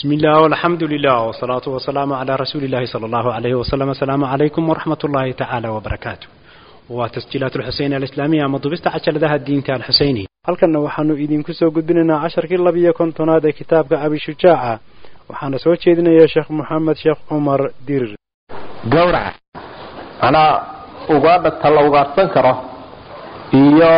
بسم الله والحمد لله والصلاة والسلام على رسول الله صلى الله عليه وسلم السلام عليكم ورحمة الله تعالى وبركاته وتسجيلات الحسين الإسلامية مضبست عشر ذا الدين تاع الحسيني halkanna waxaanu idinku soo gudbinaynaa casharkii labiyo kontonaad ee kitaabka abishujaaca waxaana soo jeedinaya sheekh moxamed sheekh cumar dirir gawraca manaa ugaadha ta la ugaadhsan karo iyo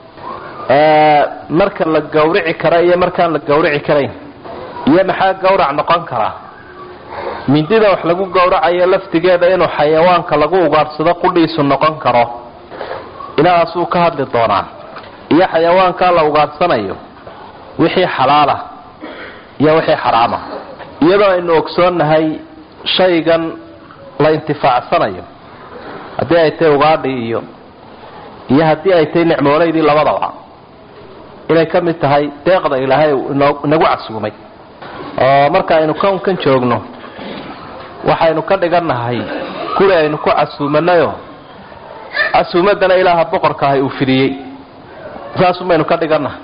marka la gawrici kara iyo markaan la gawrici karayn iyo maxaa gawrac noqon karaa mindida wax lagu gawracayo laftigeeda inuu xayawaanka lagu ugaadhsado qudhiisu noqon karo ilahaasuu ka hadli doonaa iyo xayawaankaa la ugaadhsanayo wixii xalaala iyo wixii xaraama iyadoo aynu ogsoonnahay shaygan la intifaacsanayo haddii ay tahay ugaadhii iyo iyo haddii ay tahay nicmoolaydii labadaba inay ka mid tahay deeqda ilaahay inagu casuumay oo marka aynu kownkan joogno waxaynu ka dhigannahay guri aynu ku casuumanayo casuumadana ilaaha boqorka ahay uu fidiyey saasum baynu ka dhigannahay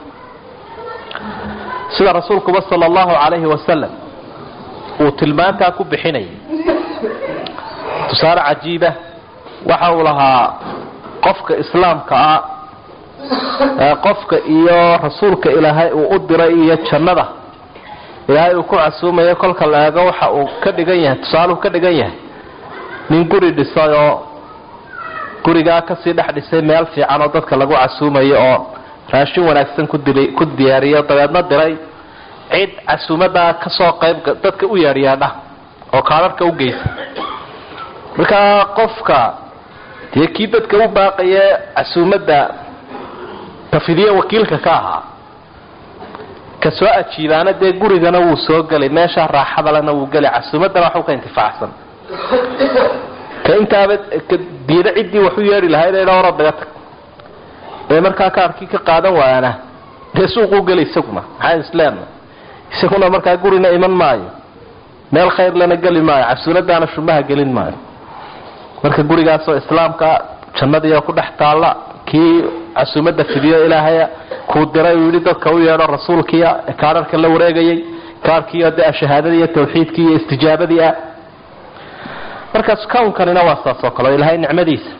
sida rasuulkuba sala allahu calayhi wasalam uu tilmaantaa ku bixinayay tusaale cajiiba waxa uu lahaa qofka islaamka ah qofka iyo rasuulka ilaahay uu u diray iyo jannada ilaahay uu ku casuumayo kolka la eego waxa uu ka dhigan yahay tusaaluu ka dhigan yahay nin guri dhisay oo gurigaa kasii dhex dhisay meel fiican oo dadka lagu casuumayo oo raashin wanaagsan ku diyaariyo dabeedna diray cid casuumadaa kasoo qayb dadka u yaadhyaadha oo kaadharhka u geysa markaa qofka dee kii dadka u baaqaye casuumadda tafidiye wakiilka ka ahaa ka soo ajiibaana dee gurigana wuu soo gelay meesha raaxadalena wuu gelay casuumaddana waxu ka intifaacsan ka intaaba diida ciddii waxu yeedhi lahayd ee dhowra daga tag ee markaa kaarkii ka qaadan waayana dee suuquu gelay isaguna maxaan isleenna isaguna markaa gurina iman maayo meel khayr lana geli maayo casuunadaana shumaha gelin maayo marka gurigaasoo islaamka jannadiioo ku dhex taalla kii casuumada fidiyo ilaahaya kuu diray uu yidhi dadka u yeedho rasuulkiia ee kaararka la wareegayay kaarkiioo dee shahaadadii iyo tawxiidkii iyo istijaabadii ah markaas kownkanina waa saas oo kale oo ilaahay nicmadiisa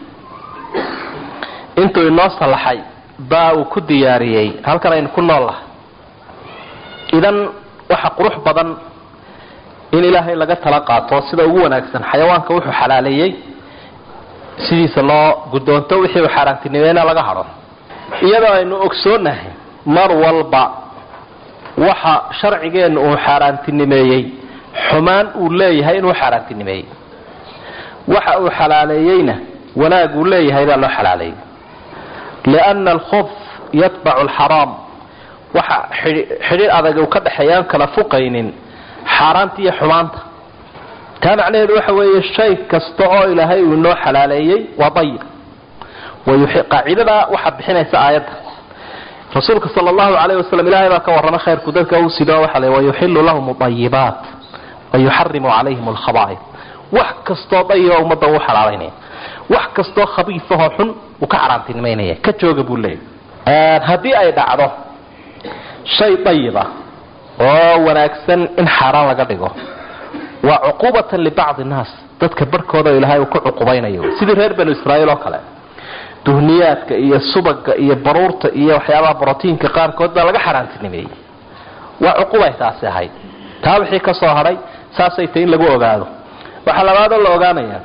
intuu inoo sallaxay baa uu ku diyaariyey halkan aynu ku nool lahay idan waxa qurux badan in ilaahay laga tala qaato sida ugu wanaagsan xayawaanka wuxuu xalaaleeyey sidiisa loo guddoonto wixii uu xaaraantinimeena laga hadho iyadoo aynu ogsoonahay mar walba waxa sharcigeenna uu xaaraantinimeeyey xumaan uu leeyahay inuu xaaraantinimeeyey waxa uu xalaaleeyeyna wanaag uu leeyahay baa loo xalaaleeyey lianna alkhuf yatbacu alxaraam waxa xidhiir adag uu ka dhexeeyaan kala fuqaynin xaaraanta iyo xumaanta taa macnaheedu waxa weeye shay kasta oo ilaahay uu inoo xalaaleeyey waa dayib qaacidada waxaa bixinaysa aayadda rasuulka sala allahu calayh wasalam ilahay baa ka warramay khayrku dadka uu sido waxa le wayuxilu lahum ayibaat wayuxarimu calayhim alkhaba'id wax kastoo dayiba ummadda uu xalaalaynaya wax kastoo khabiifahoo xun uu ka xaraantinimaynaya ka jooga buu leeyahy haddii ay dhacdo shay dayiba oo wanaagsan in xaaraan laga dhigo waa cuquubatan libacdi nnaas dadka barhkooda ilaahay uu ku cuqubaynayo sidii reer banu israa'iil oo kale duhniyaadka iyo subaga iyo baruurta iyo waxyaabaha brotiinka qaarkood baa laga xaaraantinimeeyey waa cuqubay taasi ahayd taa wixii ka soo hadhay saasay tahy in lagu ogaado waxaa labaadoo la ogaanaya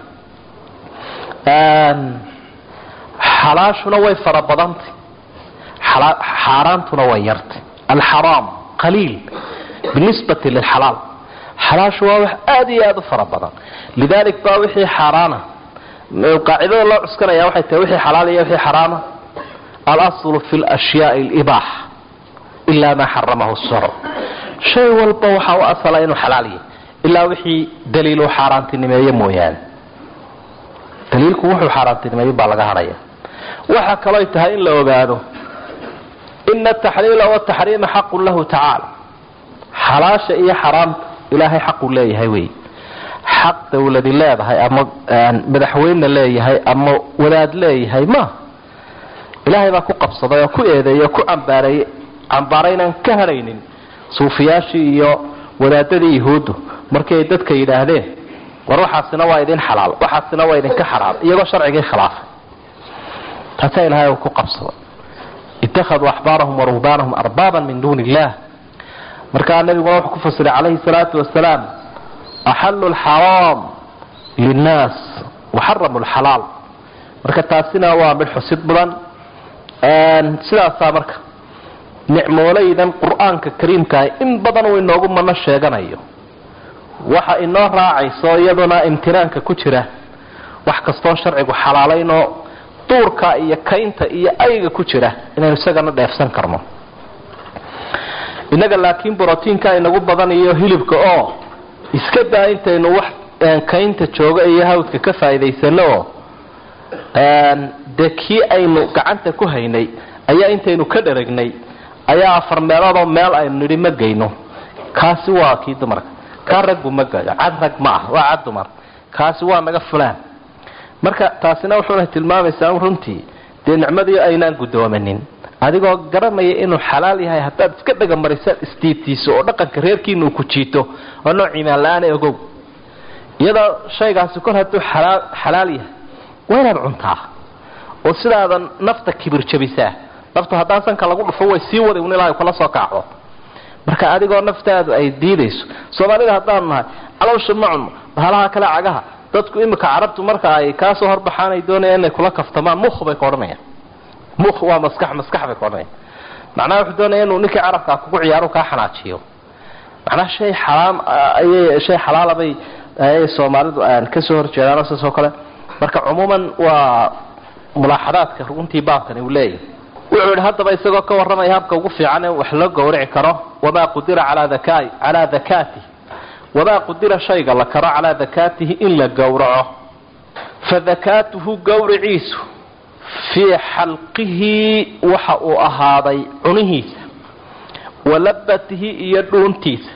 xalaashuna way fara badantay xaaraantuna way yartay alxaraam qaliil binisbati lilxalaal xalaashu waa wax aada iyo aada u fara badan lidalik baa wixii xaaraana qaacidada loo cuskanaya waxay tahay wixii xalaal iyo wixii xaraama alaslu fi lashyaai alibaax ilaa maa xaramahu sharc shay walba waxaa u asala inuu xalaal yahay ilaa wixii daliiluu xaaraantinimeeye mooyaane daliilku wuxuu xaaraantinimeeye baa laga hadhaya waxa kalooy tahay in la ogaado ina ataxliila wataxriima xaqun lahu tacaala xalaasha iyo xaraamta ilaahay xaquu leeyahay wey xaq dawladi leedahay ama madaxweyne leeyahay ama wadaad leeyahay ma ilaahay baa ku qabsaday oo ku eedeeyey oo ku cambaareeyey cambaaraynaan ka hadhaynin suufiyaashii iyo wadaadadii yahuuddu markii ay dadka yidhaahdeen war waxaasina waa idin xalaal waxaasina waa idinka xaraam iyagoo sharcigii khilaafay taasaa ilahay uu ku qabsaday ittakhaduu axbaarahum wa ruhbaanahum arbaaban min duuni illah markaa nabiguna wuxuu ku fasiray calayhi salaatu wasalaam axalu lxaraam linnaas waxaramu lxalaal marka taasina waa mid xusid mudan sidaasaa marka nicmoolaydan qur-aanka kariimkaah in badan uu inoogu mano sheeganayo waxa inoo raacayso iyaduna imtinaanka ku jira wax kastoo sharcigu xalaalaynoo duurka iyo kaynta iyo ayga ku jira inaynu isagana dheefsan karno innaga laakiin brotiinka inagu badan iyo hilibka oo iska daa intaynu wax kaynta jooga iyo hawdka ka faa'iidaysano oo dee kii aynu gacanta ku haynay ayaa intaynu ka dharagnay ayaa afar meeloodoo meel aynu nidhi ma geyno kaasi waa kii dumarka kaa ragbu ma gayo cad rag ma ah waa cad dumar kaasi waa naga fulaan marka taasina wuxuuna tilmaamaysaa runtii dee nicmadii aynaan guddoomanin adigoo garanaya inuu xalaal yahay haddaad iska dhagamarisa isdiibtiiso oo dhaqanka reerkiina uu ku jiito oo nooc imaan la-aan ogow iyadoo shaygaasi kor hadduu xalaal yahay waa inaad cuntaa oo sidaadan nafta kibir jabisaa naftu haddaan sanka lagu dhufo way sii waday un ilaa ay kula soo kacdo marka adigoo naftaadu ay diidayso soomaalida haddaanu nahay caloosha ma cunno bahalaha kale cagaha dadku imika carabtu marka ay kaasoo horbaxaan ay doonayaan inay kula kaftamaan mukh bay ka odhanayaan mukh waa maskax maskax bay ka odhanayaan macnaha wuxuu doonaya inuu ninkii carabkaa kugu ciyaaro kaa xanaajiyo macnaha shay xalaam ayay shay xalaala bay ayay soomaalidu aan kasoo horjeedaan saas oo kale marka cumuuman waa mulaaxadaadka runtii baabkani uu leeyahay wuxuu yidhi haddaba isagoo ka warramaya habka ugu fiican ee wax loo gowrici karo wamaa qudira calaa daka calaa dakaatih wamaa qudira shayga la karo calaa dakaatihi in la gowraco fa dakaatuhu gowriciisu fii xalqihi waxa uu ahaaday cunihiisa wa labatihi iyo dhuuntiisa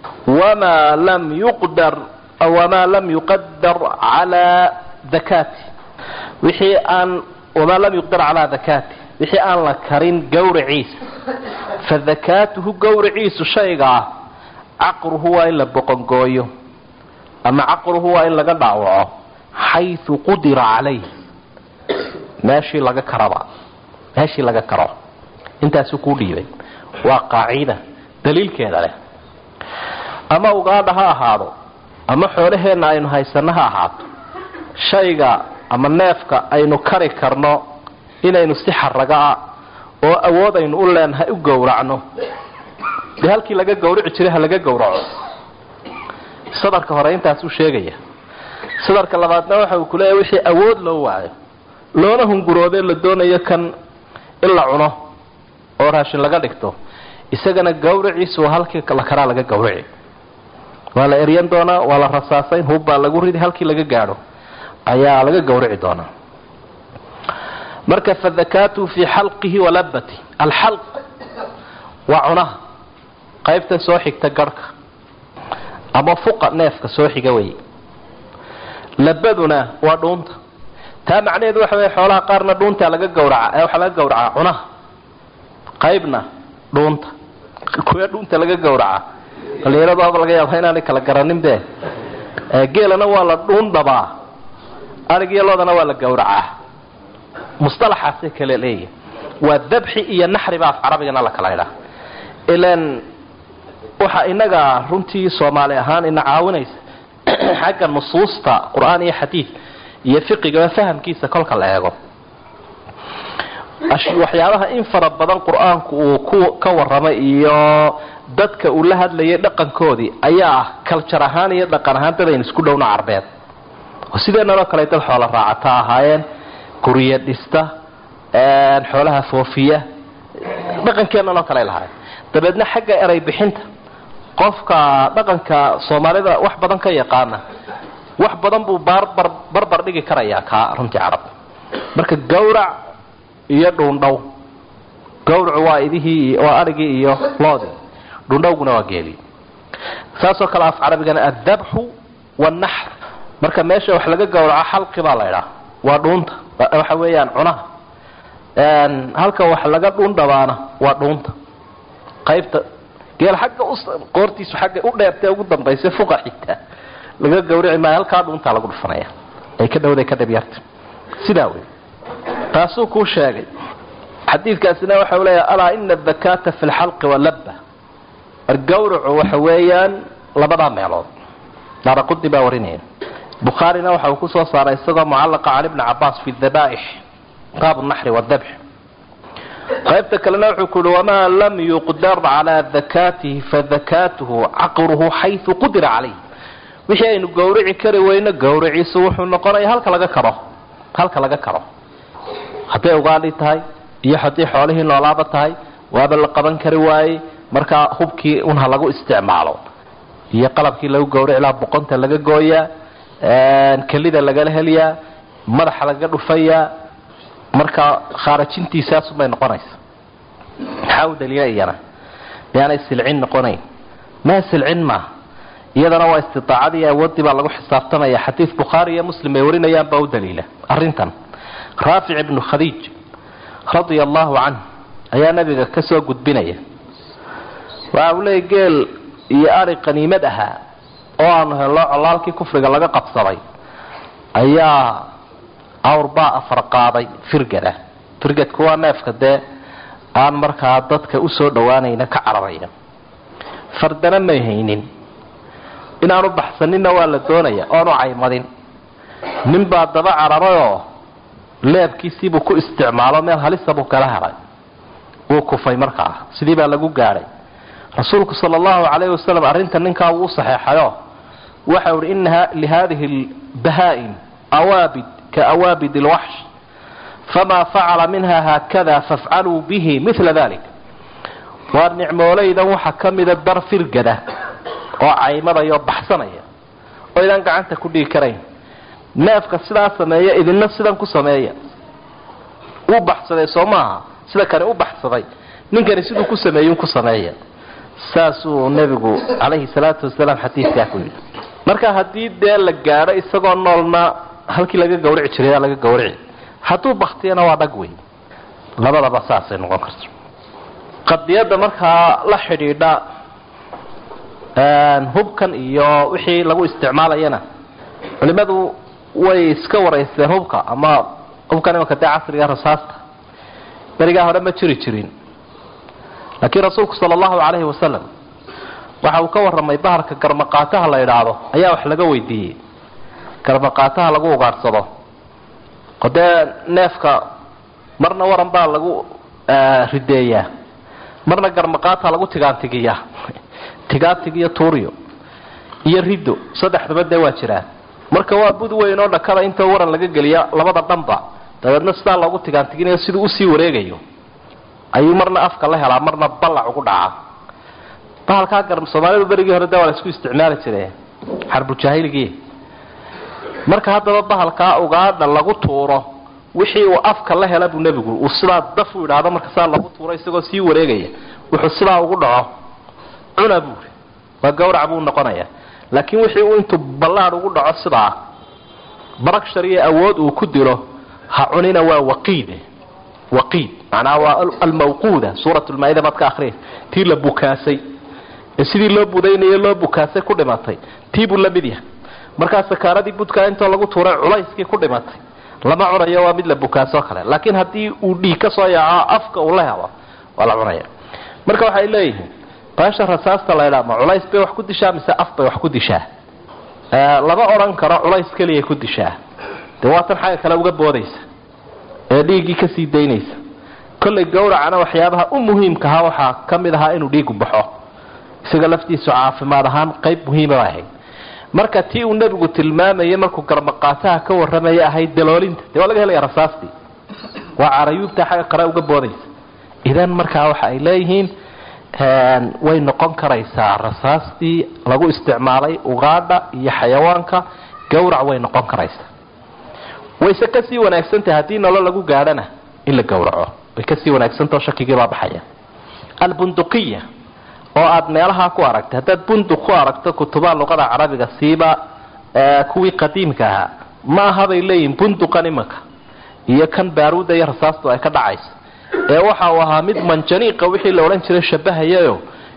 wamaa lam yuqdar wamaa lam yuqadar calaa dakaatih wixii aan wamaa lam yuqdar calaa dakaatih wixii aan la karin gowraciisa fa dakaatuhu gowraciisu shaygaa caqruhu waa in la boqongooyo ama caqruhu waa in laga dhaawaco xayu qudira calayh meeshii laga karaba meeshii laga karo intaasuu kuu dhiibay waa qaacida daliilkeeda leh ama ugaadha ha ahaado ama xoolaheenna aynu haysano ha ahaato shayga ama neefka aynu kari karno inaynu si xaragaa oo awood aynu u leenahay u gowracno dee halkii laga gawrici jiray ha laga gowraco sadarka hore intaasuu sheegaya sadarka labaadna waxa uu kuleeyahy wixii awood loo waayo loona hunguroobee la doonayo kan in la cuno oo raashin laga dhigto isagana gawraciisu waa halkii la karaa laga gawrici waa la eryan doonaa waa la rasaasayn hubbaa lagu ridi halkii laga gaadho ayaa laga gawrici doonaa marka fadakaatu fii xalqihi walabati alxalq waa cunaha qaybta soo xigta garhka ama fuqa neefka soo xiga wey labaduna waa dhuunta taa macnaheedu waxa wey xoolaha qaarna dhuuntaa laga gawraca ee waxaa laga gawracaa cunaha qaybna dhuunta kuwa dhuunta laga gawraca dhalinyaradu aba laga yaaba inaanay kala garanin be geelana waa la dhuun dhabaa arigiyo loodana waa la gawracaa musalaxaasay kale leeyihi waa dabxi iyo naxriba af carabigana la kala idhaa ilan waxa inaga runtii soomaali ahaan ina caawinaysa xagga nusuusta qur-aan iyo xadiid iyo fiqigaba fahamkiisa kolka la eego waxyaabaha in fara badan qur-aanku uu ku ka waramay iyo dadka uu la hadlayay dhaqankoodii ayaa ah kaljar ahaan iyo dhaqan ahaan dad aynu isku dhowno carbeed oo sideenanoo kale dad xoola raacata ahaayeen gurya dhista xoolaha foofiya dhaqankeenanoo kale lahaay dabeedna xagga eray bixinta qofka dhaqanka soomaalida wax badan ka yaqaana wax badan buu barbar barbar dhigi karayaa kaa runtii carab marka gawrac iyo dhuundhow gawracu waa idihii waa arigii iyo loodii dhuundhowguna waa geeli saasoo kale af carabigana addabxu wanaxr marka meesha wax laga gawraco xalqi baa la idhaa waa dhuunta waxa weeyaan cunaha halka wax laga dhuun dhabaana waa dhuunta qaybta geel xagga qoortiisu xagga u dheertee ugu dambaysa fuqa xigta laga gawrici maayo halkaa dhuuntaa lagu dhufanaya ay ka dhowday ka dhabyarta sidaa wey taasuu kuu sheegay xadiidkaasina waxa u leeyahay alaa ina adakaata fi lxalqi walabba gawracu waxa weeyaan labadaa meelood daaraqudi baa warinaya bukhaarina waxa uu ku soo saaray isagoo mucallaqa can ibni cabaas fi dabaa'ix baabu naxri wadabx qaybta kalena wuxuu ku uhi wamaa lam yuqdar calaa dakaatihi fadakaatuhu caqruhu xayu qudira calayh wixii aynu gawrici kari weyno gawriciisu wuxuu noqonaya halka laga karo halka laga karo hadday ugaadhi tahay iyo haddii xoolihii noolaaba tahay waaba la qaban kari waayey markaa hubkii un ha lagu isticmaalo iyo qalabkii lagu gawrici lahaa boqonta laga gooyaa kelida lagala heliyaa madaxa laga dhufayaa markaa khaarajintiisaasunbay noqonaysa maxaa u daliila iyana miyaanay silcin noqonayn maa silcin maaha iyadana waa istiaacadii awoodii baa lagu xisaabtamaya xadiid bukhaari iyo muslim ay warinayaan baa u daliila arintan raafic ibnu khadiij radia allahu canh ayaa nabiga ka soo gudbinaya waxa uu leeyay geel iyo ari qaniimad ahaa oo aanu hello colaalkii kufriga laga qabsaday ayaa awrbaa afar qaaday firgada firgadku waa neefka dee aan markaa dadka usoo dhowaanayna ka cararaya fardana may haynin inaanu baxsaninna waa la doonaya oonu caymadin ninbaa daba cararayoo leebkiisiibuu ku isticmaalo meel halisa buu kala helay wuu kufay markaa sidii baa lagu gaadhay rasuulku sala allahu calayhi wasalam arrinta ninkaa wuu u saxeexayo waxa uhi ina lihadihi lbahaa'im awaabid kaawaabid alwaxsh famaa facala minha haakada fafcaluu bihi mila dalik waa nicmoolaydan waxaa ka mida dar firgada oo caymadaya oo baxsanaya oo idaan gacanta ku dhigi karayn neefka sidaa sameeya idinna sidan ku sameeya wuu baxsaday soo maaha sida kani u baxsaday ninkani siduu ku sameeyey ku sameeya saasuu nebigu calayhi salaatu wasalaam xadiidkaa ku yidhi marka haddii dee la gaadho isagoo noolna halkii laga gawrici jiray laga gawrici hadduu baktiyana waa dhag wey labadaba saasay noqon karto qadiyadda markaa la xidhiidha hubkan iyo wixii lagu isticmaalayana culimadu way iska waraysteen hubka ama hubkan imanka dee casriga rasaasta berigaa hore ma jiri jirin laakiin rasuulku sala allahu calayhi wasalam waxa uu ka warramay bahalka garmaqaataha la idhaahdo ayaa wax laga weydiiyey garmaqaataha lagu ugaadhsado oo dee neefka marna waran baa lagu rideeyaa marna garmaqaata lagu tigaantigiyaa tigaantig iyo tuuriyo iyo riddo saddexdaba dee waa jiraan marka waa bud weyn oo dhakada inta waran laga geliya labada dhanba dabeedna sidaa loogu tigaantiginayo siduu usii wareegayo ayuu marna afka la helaa marna ballac ugu dhacaa bahalkaa gar soomaalidu berigii hore de waa la isku isticmaali jire xarbujaahilgii marka haddaba bahalkaa ugaadha lagu tuuro wixii uu afka la hela buu nebigu uu sidaa daf u idhaahdo marka sidaa lagu tuuro isagoo sii wareegaya wuxuu sidaa ugu dhaco cuna buuri waa gawrac buu noqonaya laakiin wixii uu intuu ballaad ugu dhaco sidaa barakshar iyo awood uu ku dilo ha cunina waa waqiide waqiid macnaha waa almawquuda suurat lmaa-ida baad ka akhriyay tii la bukaasay ee sidii loo budaynayo loo bukaasay ku dhimatay tii buu la mid yahay markaa sakaaradii budkaa intoo lagu tuuray culayskii ku dhimatay lama cunayo waa mid la bukaasoo kale laakiin haddii uu dhiig ka soo yaaco afka uu la helo waa la cunaya marka waxay leeyihiin baasha rasaasta laydhaa ma culays bay wax ku dishaa mise af bay wax ku dishaa lama odhan karo culays keliyay ku dishaa dee waatan xagga kale uga boodaysa ee dhiiggii kasii daynaysa kollay gawracana waxyaabaha u muhiimkaha waxaa ka mid ahaa inuu dhiigu baxo isaga laftiisu caafimaad ahaan qayb muhiima ahayd marka tii uu nebigu tilmaamayay markuu garmaqaataha ka warramaya ahayd daloolinta dee waa laga helaya rasaastii waa carayuubta xagga kale uga boodaysa idan markaa waxa ay leeyihiin way noqon karaysaa rasaastii lagu isticmaalay ugaadha iyo xayawaanka gawrac way noqon karaysaa wayse kasii wanaagsantahay haddii nolo lagu gaadhana in la gawraco way kasii wanaagsantao shakigii baa baxaya albunduqiya oo aad meelahaa ku aragtay haddaad bunduq ku aragto kutubaha luqada carabiga siiba kuwii qadiimka ahaa ma aha bay leeyihin bunduqan imanka iyo kan baaruuda iyo rasaastu ay ka dhacayso ee waxa uu ahaa mid manjaniiqa wixii la odhan jiray shabahayayo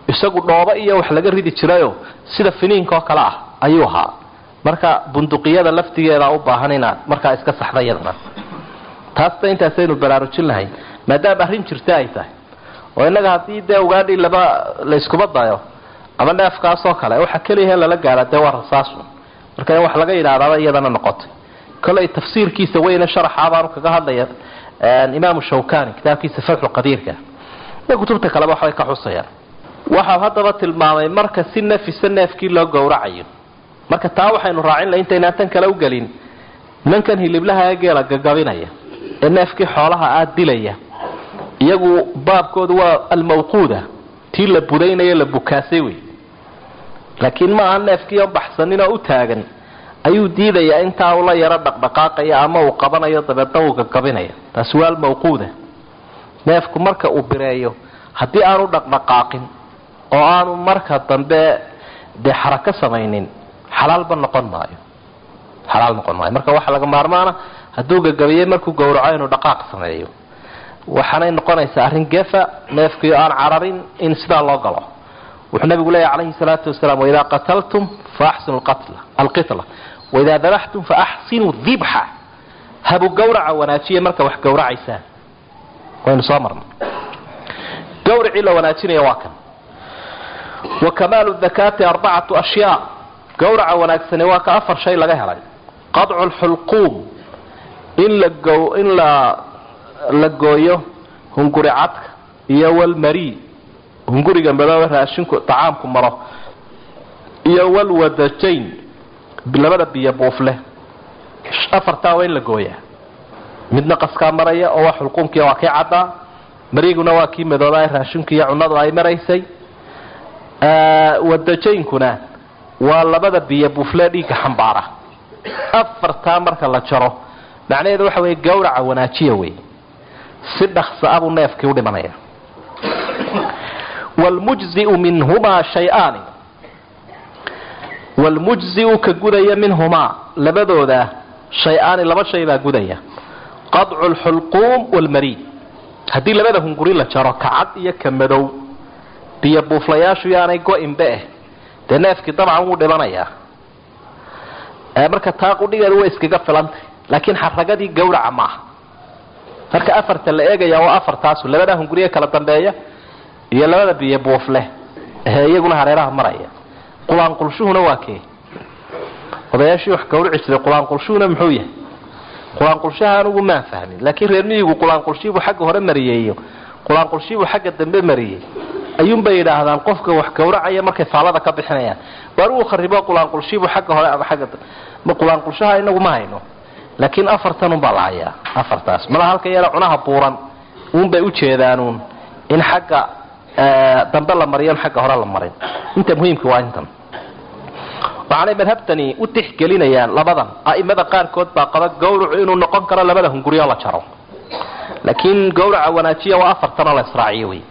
isagu dhoobo iyo wax laga ridi jirayoo sida finiinka oo kale ah ayuu ahaa marka bunduqiyada laftigeeda u baahan inaad markaa iska saxda iyadana taasta intaasaynu baraarujin lahayn maadaama arrin jirta ay tahay oo innaga haddii dee ugaadhii laba la iskuba dayo ama neefkaasoo kale waxa keliyahe lala gaara dee waa rasaasu marka in wax laga yidhahdaba iyadana noqotay kolay tafsiirkiisa weyne sharaxa baanu kaga hadlaya imaamu shawkani kitaabkiisa fatxu qadiirka iyo kutubta kaleba waxbay ka xusayaan waxau haddaba tilmaamay marka si nafisa neefkii loo gowracayo marka taa waxaynu raacin laha intaynaan tan kale u gelin nimankan hiliblaha ee geela gagabinaya ee neefkii xoolaha aad dilaya iyagu baabkoodu waa almawquuda tii la budaynayo la bukaasay wey laakiin ma aha neefkii oo baxsanin oo u taagan ayuu diidayaa intaa ula yaro dhaqdhaqaaqaya ama uu qabanayo dabeedna uu gagabinaya taasi waa almawquuda neefku marka uu bireeyo haddii aanu dhaqdhaqaaqin oo aanu marka dambe dee xarako samaynin xalaalba noqon maayo xalaal noqon maayo marka waxaa laga maarmaana hadduu gagabiye markuu gowraco inuu dhaqaaq sameeyo waxaanay noqonaysaa arrin gefa neefkii aan cararin in sidaa loo galo wuxuu nabigu leeyahy calayhi salaatu wasalaam waidaa qataltum faaxsinu alqitla waidaa dabaxtum faaxsinuu dibxa habu gawraca wanaajiya marka wax gowracaysaan waynu soo marna gawracii la wanaajinaya waa kan wa kamaalu dakaati arbacatu ashyaa gawraca wanaagsani waa ka afar shay laga helay qadcu lxulquum in la in la la gooyo hunguri cadka iyo walmari hunguriga madooba raashinku tacaamku maro iyo walwadajayn labada biyo buufleh afartaa waa in la gooyaa midna qaskaa maraya oo waa xulquumkii waa kii caddaa mariguna waa kii madooba raashinku iyo cunadu ay maraysay wadajaynkuna waa labada biyo buufle dhiigga xambaara afartaa marka la jaro macnaheedu waxa wey gawraca wanaajiya wey si dhaksa abuu neefkii u dhimanaya wlmujziu minhumaa shay-aani wlmujziu ka gudaya minhumaa labadooda shay-aani laba shay baa gudaya qadcu lxulquum wlmariid haddii labada hunguri la jaro ka cad iyo ka madow biyo buuflayaashu yaanay go-inbe eh dee neefkii dabcan wuu dhimanayaa marka taa qudhigeedu way iskaga filantay laakiin xaragadii gawraca maaha marka afarta la eegaya waa afartaasu labada hunguriye kala dambeeya iyo labada biyo buufleh ee iyaguna hareeraha maraya qulaanqulshuhuna waa kee odayaashii wax gawrici jiray qulaanqulshuhuna muxuu yahay qulaanqulshaha anugu maan fahmin laakiin reer miyigu qulaanqulshiibuu xagga hore mariyeeyo qulaanqulshiibuu xagga dambe mariyey ayuunbay yidhaahdaan qofka wax gawracaya markay faalada ka bixinayaan waar uu kharibo qulaanqulshiibuu xagga hore ama agga ma qulaanqulshaha inagu ma hayno laakiin afartan unbaa la hayaa afartaas mala halka yara cunaha buuran uunbay ujeedaanuun in xagga dambe la mariyo xagga hore la marin inta muhiimka waa intan waxaanay madhabtani u tixgelinayaan labadan a'imada qaarkood baa qaba gawracu inuu noqon karo labada hunguryo la jaro laakiin gawraca wanaajiya waa afartanoo la israaciyo wey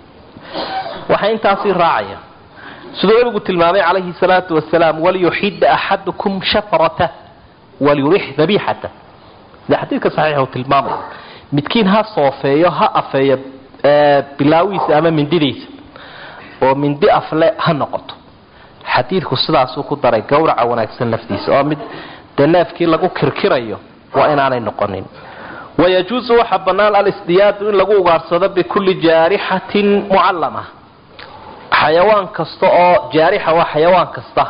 waxaa intaasii raacaya siduu nabigu tilmaamay calayhi salaatu wasalaam waliyuxida axadukum shafrata waliyurix dabixata sida xadiidka saxiixa uu tilmaamaya midkiin ha soofeeyo ha afeeyo bilaawiisa ama mindidiisa oo mindi afle ha noqoto xadiidku sidaasuu ku daray gawraca wanaagsan laftiisa oo mid dee neefkii lagu kirkirayo waa inaanay noqonin wayajuusu waxaa bannaan alisdiyaadu in lagu ugaarsado bikulli jaarixatin mucallama xayawaan kasta oo jaarixa waa xayawaan kasta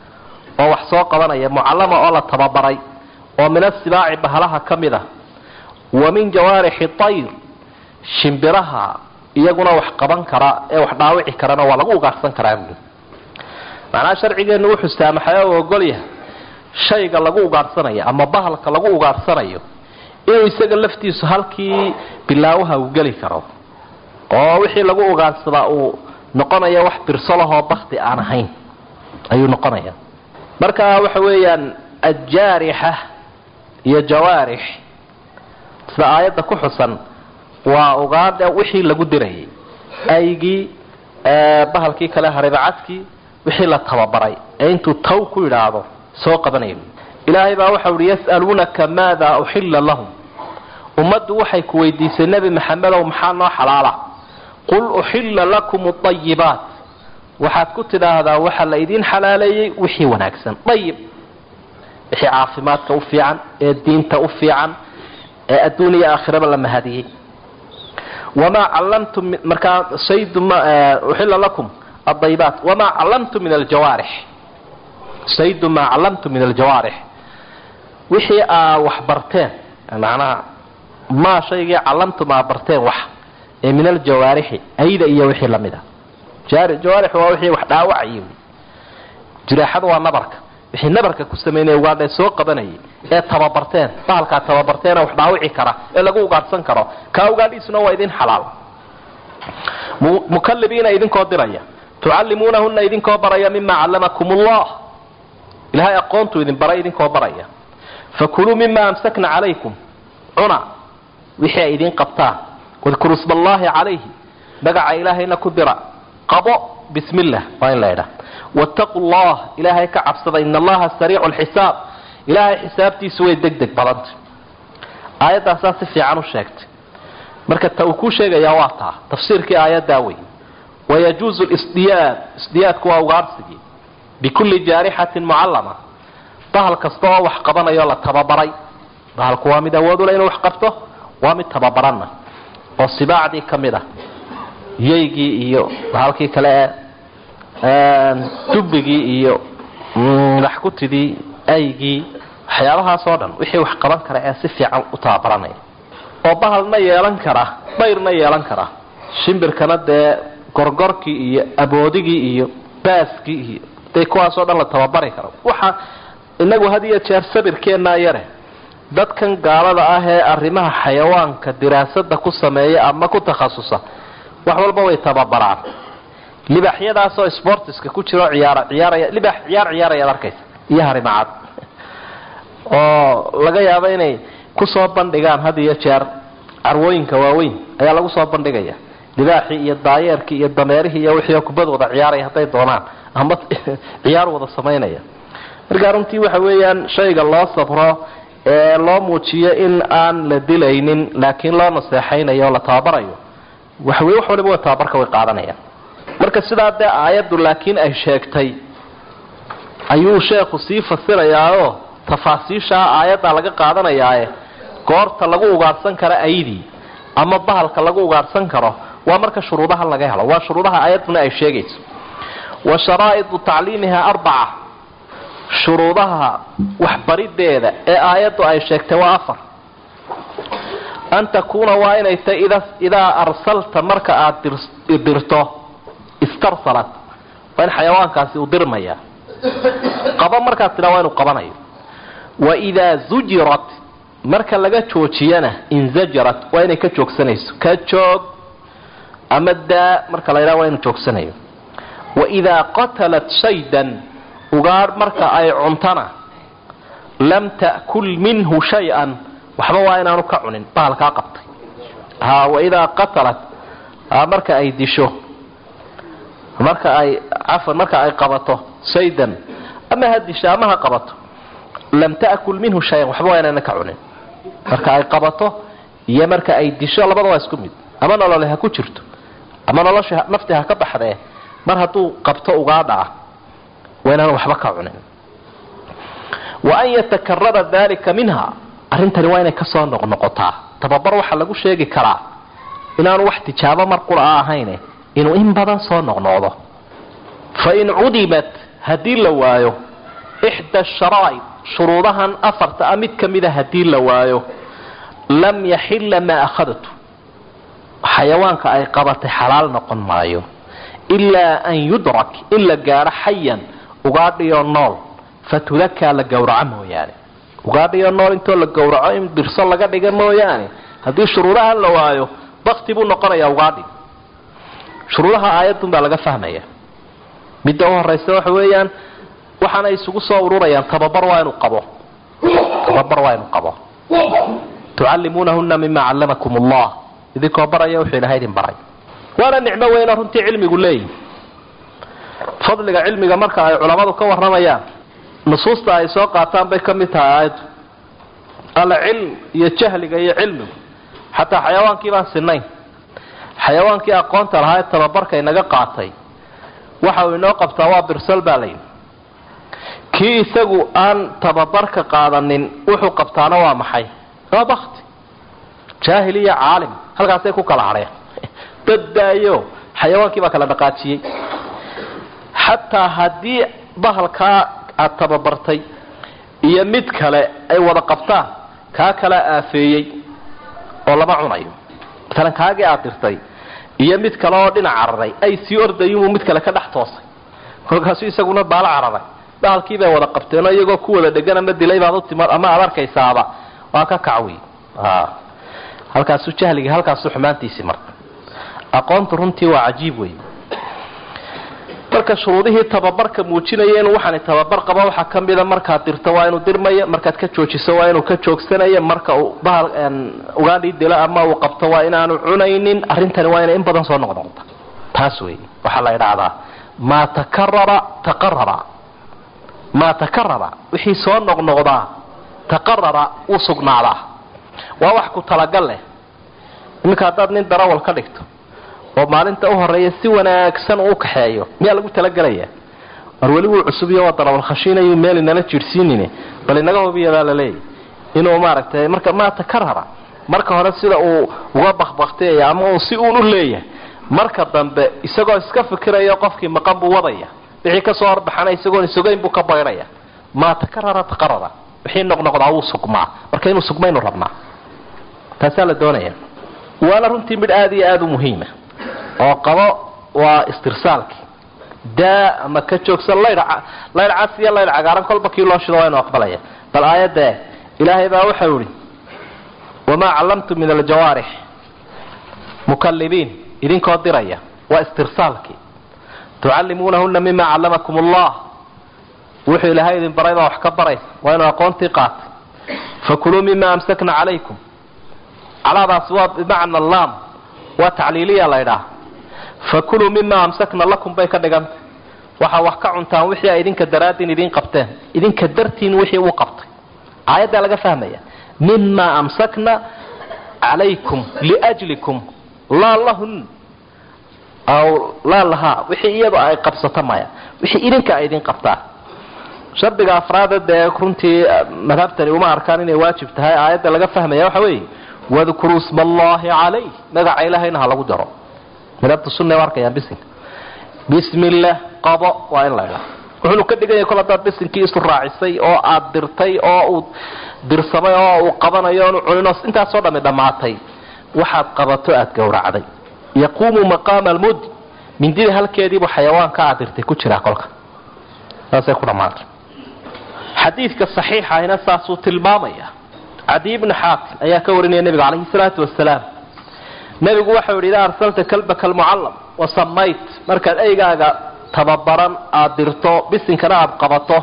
oo wax soo qabanaya mucallama oo la tababaray oo min asibaaci bahalaha ka mid a wa min jawaarixi tayr shimbiraha iyaguna wax qaban kara ee wax dhaawici karana waa lagu ugaarsan karaa buui macnaha sharcigeennu wuxuu saamaxay oo ogolyahay shayga lagu ugaarsanayo ama bahalka lagu ugaarsanayo inuu isaga laftiisu halkii bilaawaha uu geli karo oo wixii lagu ugaarsadaa uu noqonayo wax birsolahoo bakti aan ahayn ayuu noqonaya marka waxa weeyaan aljaarixa iyo jawaarix sida aayadda ku xusan waa ugaadha wixii lagu dirayay aygii bahalkii kale haribacadkii wixii la tababaray ee intuu taw ku yidhaahdo soo qabanaya ilaahay baa waxau ihi yas'aluunaka maada uxilla lahum ummaddu waxay ku weydiisay nebi maxamedow maxaa noo xalaala qul uxilla lakum aayibaat waxaad ku tidhaahdaa waxaa la idiin xalaaleeyey wixii wanaagsan dayib wixii caafimaadka u fiican ee diinta u fiican ee adduun iyo aakhiraba la mahadiyey wamaa callamtum markaa saydu uxilla lakum adayibaat wamaa callamtum min aljawaarix saydu maa callamtum min aljawaarix wixii aa wax barteen macnaha maa shaygii callamtum aa barteen wax ee min aljawaarixi ayda iyo wixii lamid a jawaarix waa wixii wax dhaawacayay jiraaxada waa nabarka wixii nabarka ku samaynaya ugaadhae soo qabanayay ee tababarteen bahalkaa tababarteena wax dhaawici kara ee lagu ugaadhsan karo kaa ugaadhiisuna waa idin xalaal mukalibiina idinkoo diraya tucallimuunahuna idinkoo baraya mima callamakum ullah ilahay aqoontuu idin baray idinkoo baraya fakuluu mima amsakna calaykum cuna wixii ay idiin qabtaan wadkuru isma allahi calayhi magaca ilaahayna ku dira qabo bismi illah waa in la idhaa wattaquu llah ilaahay ka cabsada ina allaha sariicu lxisaab ilaahay xisaabtiisu way deg deg badantay aayaddaasaa si fiican u sheegtay marka ta uu kuu sheegayaa waa taa tafsiirkii aayaddaa wey wayajuuzu lisdiyaad isdiyaadku waa ugaadhsigii bikulli jaarixatin mucallama bahal kasta oo wax qabanayo la tababaray bahalku waa mid awoodula inuu wax qabto waa mid tababaranna oo sibaacdii ka mid ah yaygii iyo bahalkii kale ee dubbigii iyo laxkutidii aygii waxyaabahaas oo dhan wixii wax qaban kara ee si fiican u tababaranaya oo bahalna yeelan kara bayrna yeelan kara shimbirkana dee gorgorkii iyo aboodigii iyo baaskii iyo dee kuwaasoo dhan la tababari karo waxa inagu had iyo jeer sabirkeennaa yare dadkan gaalada ah ee arrimaha xayawaanka diraasada ku sameeya ama ku takhasusa wax walba way tababaraan libaxyadaasoo sportiska ku jiro ciyaar ciyaaraya libax ciyaar ciyaarayaad arkaysa iyo harimacad oo laga yaabo inay kusoo bandhigaan had iyo jeer carwooyinka waaweyn ayaa lagu soo bandhigaya libaaxii iyo daayeerkii iyo dameerihii iyo wixii kubad wada ciyaaraya hadday doonaan ama ciyaar wada samaynaya markaa runtii waxa weeyaan shayga loo sabro ee loo muujiyo in aan la dilaynin laakiin loo naseexaynayo o la tababarayo waxwey wax waliba wa tababarka way qaadanayaan marka sidaa dee aayaddu laakiin ay sheegtay ayuu sheekhu sii fasirayaao tafaasiishaa aayaddaa laga qaadanayaae goorta lagu ugaadhsan karo aydii ama bahalka lagu ugaadhsan karo waa marka shuruudaha laga helo waa shuruudaha aayadduna ay sheegayso wa sharaa'idu tacliimiha arbaca shuruudaha waxbarideeda ee aayaddu ay sheegtay waa afar an takuuna waa inay tahay idaa arsalta marka aada dirto istarsalat waa in xayawaankaasi uu dirmaya qaba markaad tidhaa waa inuu qabanayo wa idaa zujirat marka laga joojiyana inzajarat waa inay ka joogsanayso ka joog ama daa marka la ydhaha waa inuu joogsanayo wa idaa qatalat shaydan ugaadh marka ay cuntana lam ta'kul minhu shay-an waxba waa inaanu ka cunin bahalkaa qabtay ha waidaa qatalat marka ay disho marka ay cafan marka ay qabato saydan ama ha disho ama ha qabato lam ta'kul minhu shay-an waxba waa inaana ka cunin marka ay qabato iyo marka ay disho labada waa isku mid ama nolole ha ku jirto ama nolosha nafti ha ka baxdee mar hadduu qabto ugaadha ah waa inaanu waxba ka cunin wa an yatakarara dalika minha arrintani waa inay kasoo noqnoqotaa tababar waxaa lagu sheegi karaa inaanu wax tijaabo mar qura a ahayne inuu in badan soo noqnoqdo fa in cudimat haddii la waayo ixda sharaa'id shuruudahan afarta a mid ka mida haddii la waayo lam yaxilla maa akhadtu xayawaanka ay qabatay xalaal noqon maayo ilaa an yudrak in la gaadho xayan ugaadhiyo nool fatudakaa la gowraco mooyaane ugaadhiyo nool intoo la gowraco in dirso laga dhiga mooyaane haddii shuruudaha la waayo bakti buu noqonayaa ugaadhi shuruudaha aayadun baa laga fahmaya midda u horaysa waxa weeyaan waxaana isugu soo ururayaan tababar waa inuu qabo tababar waa inuu qabo tucallimuunahuna mima callamakum allah idinkoo baraya wuxuu ilahay idin baray waana nicmo weyna runtii cilmigu leeyihi fadliga cilmiga marka ay culammadu ka warramayaan nusuusta ay soo qaataan bay ka mid tahay aayaddu alla cilm iyo jahliga iyo cilmigu xataa xayawaankii baan sinayn xayawaankii aqoonta lahaa ee tababarka inaga qaatay waxa uu inoo qabtaa waa birsal baa layidhi kii isagu aan tababarka qaadanin wuxuu qabtaana waa maxay waa bakti jaahil iyo caalim halkaasay ku kala hadheen daddaayo xayawaankii baa kala dhaqaajiyey xataa haddii bahalkaa aad tababartay iyo mid kale ay wada qabtaan kaa kala aafeeyey oo lama cunayo maalan kaagii aad dirtay iyo mid kale oo dhinac cararay ay sii ordayinbuu mid kale ka dhex toosay kolkaasu isaguna baalo cararay bahalkii bay wada qabteenoo iyagoo ku wada dhegan ama dilay baad utima ama aad arkaysaaba waa ka kacwi halkaasu jahligii halkaasu xumaantiisii marka aqoontu runtii waa cajiib wey marka shuruudihii tababarka muujinaya inuu waxaani tababar qaba waxaa ka mida markaad dirto waa inuu dirmayo markaad ka joojiso waa inuu ka joogsanayo marka uu bahal ugaadhii dilo ama uu qabto waa inaanu cunaynin arrintani waa inay in badan soo noqnoqda taas wey waxaa la idhaahdaa maa takarara taqarara maa takarara wixii soo noqnoqdaa taqarara wuu sugnaadaa waa wax ku talagal leh iminka haddaad nin darawal ka dhigto oo maalinta u horeeya si wanaagsan uu kaxeeyo miyaa lagu talagelaya war weli wuu cusubiyo waa darawal khashiinayu meel inala jiirhsiinin bal inaga hubiya baa laleeyahy inuu maaragtay marka maa takarara marka hore sida uu uga bakbaktiyaya ama uu si uun u leeyahay marka dambe isagoo iska fikirayo qofkii maqan buu wadaya wixii kasoo horbaxana isagoon isugayn buu ka baydhaya maa takarara taqarara wixii noqnoqdaa wuu sugmaa marka inuu sugmaynu rabnaa taasaa la doonaya waana runtii midh aada iyo aada u muhiima oo qabo waa istirsaalkii daa ama ka joogsan laydh laydh cas iyo laydh cagaaran kolba kii loo shido waa inu aqbalaya bal aayadda ilaahay baa waxau ihi wamaa callamtu min aljawaarix mukalibiin idinkoo diraya waa istirsaalkii tucallimuunahuna mima callamakum allah wuxuu ilaahay idin baray baa wax ka baraysa waa inuu aqoontii qaatay fakuluu mima amsakna calaykum calaadaas waa bimacna laam waa tacliiliya laydhaah fakuluu mima amsakna lakum bay ka dhigantay waxaa wax ka cuntaan wixii ay idinka daraadin idiin qabteen idinka dartiin wixii uu qabtay aayaddaa laga fahmaya mima amsakna calaykum liajlikum laa lahun aw laa lahaa wixii iyada ay qabsato maya wixii idinka ay idin qabtaan shardiga afraada dee runtii madhabtani uma arkaan inay waajib tahay aayadda laga fahmaya waxa weeye wadkuruu sma allahi calayh magaca ilaahayna ha lagu daro madhabta sunna u arkayaan bisinka bismillah qabo waa in la idhaa wuxuunu ka dhiganya kol haddaad bisinkii isu raacisay oo aad dirtay oo uu dirsamay oo uu qabanayo oonu cuninoo intaasoo dhami dhammaatay waxaad qabato aad gowracday yaquumu maqaama almud mindida halkeediibuu xayawaanka aad dirtay ku jiraa kolka saasay ku dhammaatay xadiidka saxiixa ahina saasuu tilmaamaya cadiy bni xaatim ayaa ka warinaya nebiga calayhi salaatu wasalaam nebigu waxau yidhi idaa arsalta kalbaka almucallam wasamayt markaad eygaaga tababaran aada dirto bisinkana aada qabato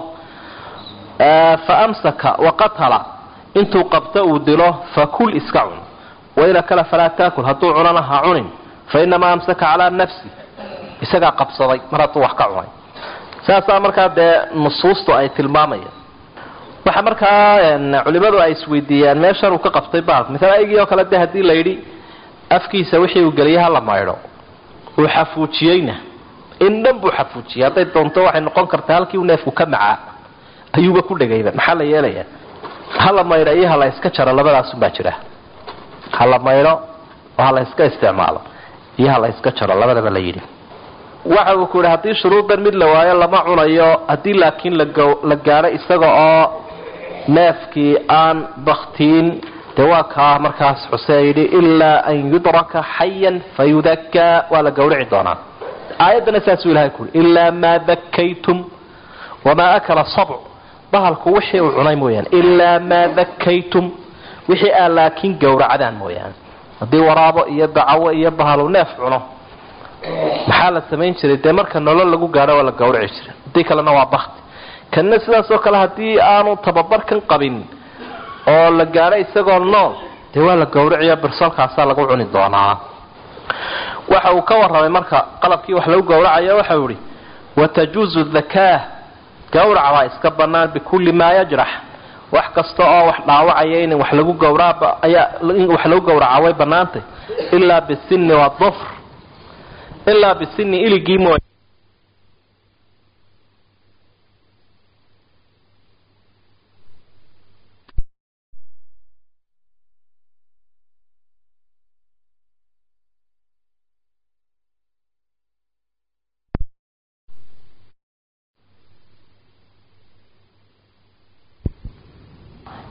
fa amsaka waqatala intuu qabto uu dilo fakul iska cun waida kale falaa taakul hadduu cunana ha cunin fa inamaa amsaka calaa nafsi isagaa qabsaday mar hadduu wax ka cunay saasaa markaa dee nusuustu ay tilmaamayaan waxa markaa culimadu ay isweydiiyaan meeshan uu ka qabtay baalk misal aygii oo kale de haddii la yidhi afkiisa wixii uu geliyay hala maydho uu xafuujiyeyna in dhan buu xafuujiyey hadday doonto waxay noqon kartaa halkii uu neefku ka macaa ayuuba ku dhegayba maxaa la yeelayaa hala maydho iyo hala iska jaro labadaasunbaa jira hala maydho oo hala iska isticmaalo iyo hala iska jaro labadaba la yidhi waxa uu ku yidhi haddii shuruudan mid la waayo lama cunayo haddii laakiin la gaadho isaga oo neefkii aan baktiin dee waa kaa markaas xusee yidhi ilaa an yudraka xayan fayudakaa waa la gawrici doonaa aayaddana saasuu ilahay ku yidhi ilaa maa dakaytum wamaa akala sabc bahalku wixii uu cunay mooyaane ilaa maa dakaytum wixii aa laakiin gowracdaan mooyaane haddii waraabo iyo dacawo iyo bahalu neef cuno maxaa la samayn jiray dee marka nolol lagu gaadho waa la gawrici jiray haddii kalena waa bakti kanna sidaas oo kale haddii aanu tababarkan qabin oo la gaadho isagoo nool dee waa la gawriciyo birsalkaasaa lagu cuni doonaa waxa uu ka warramay marka qalabkii wax lagu gowracayo waxau ihi watajuuzu dakaa gawrac waa iska bannaan bikulli maa yajrax wax kasta oo wax dhaawacaya in wax lagu gawraa ayaa in wax lagu gawraca way bannaantay ilaa bisinni wadufr ilaa bisinni iligii mooy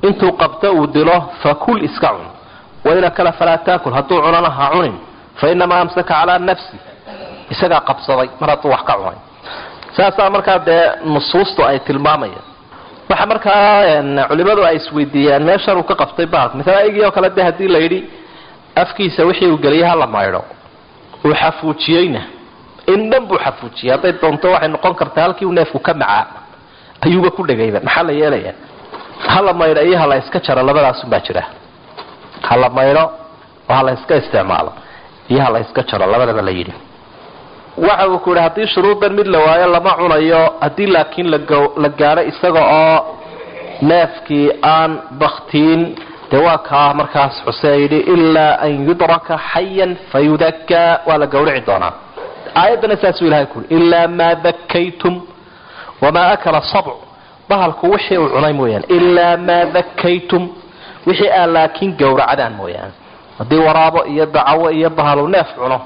intuu qabto uu dilo fakul iska cun wain akala falaa taakul hadduu cunana ha cunin fa inamaa amsaka calaa nafsi isagaa qabsaday mar hadduu wax ka cunay saasaa markaa dee nusuustu ay tilmaamayaan waxa markaa culimadu ay isweydiiyaan meeshan uu ka qabtay bahalka maala aygii oo kale de haddii la yidhi afkiisa wixii uu geliyay hala maydho uu xafuujiyeyna in dhan buu xafuujiyey hadday doonto waxay noqon kartaa halkii uu neefku ka macaa ayuuba ku dhegayba maxaa la yeelaya hala maydho iyo hala iska jaro labadaasunbaa jira hala maydho oo hala iska isticmaalo iyo hala iska jaro labadaba la yidhi waxa uu ku yidhi haddii shuruudan mid la waayo lama cunayo haddii laakiin la gaadho isaga oo neefkii aan baktiin dee waa kaa markaas xusee yidhi ilaa an yudraka xayan fayudakaa waa la gawrici doonaa aayaddana saasuu ilahay ku yidhi ilaa maa dakaytum wamaa akala sabc bahalku wixii uu cunay mooyaane ilaa maa dakaytum wixii aan laakiin gowracdaan mooyaane haddii waraabo iyo dacawo iyo bahalu neef cuno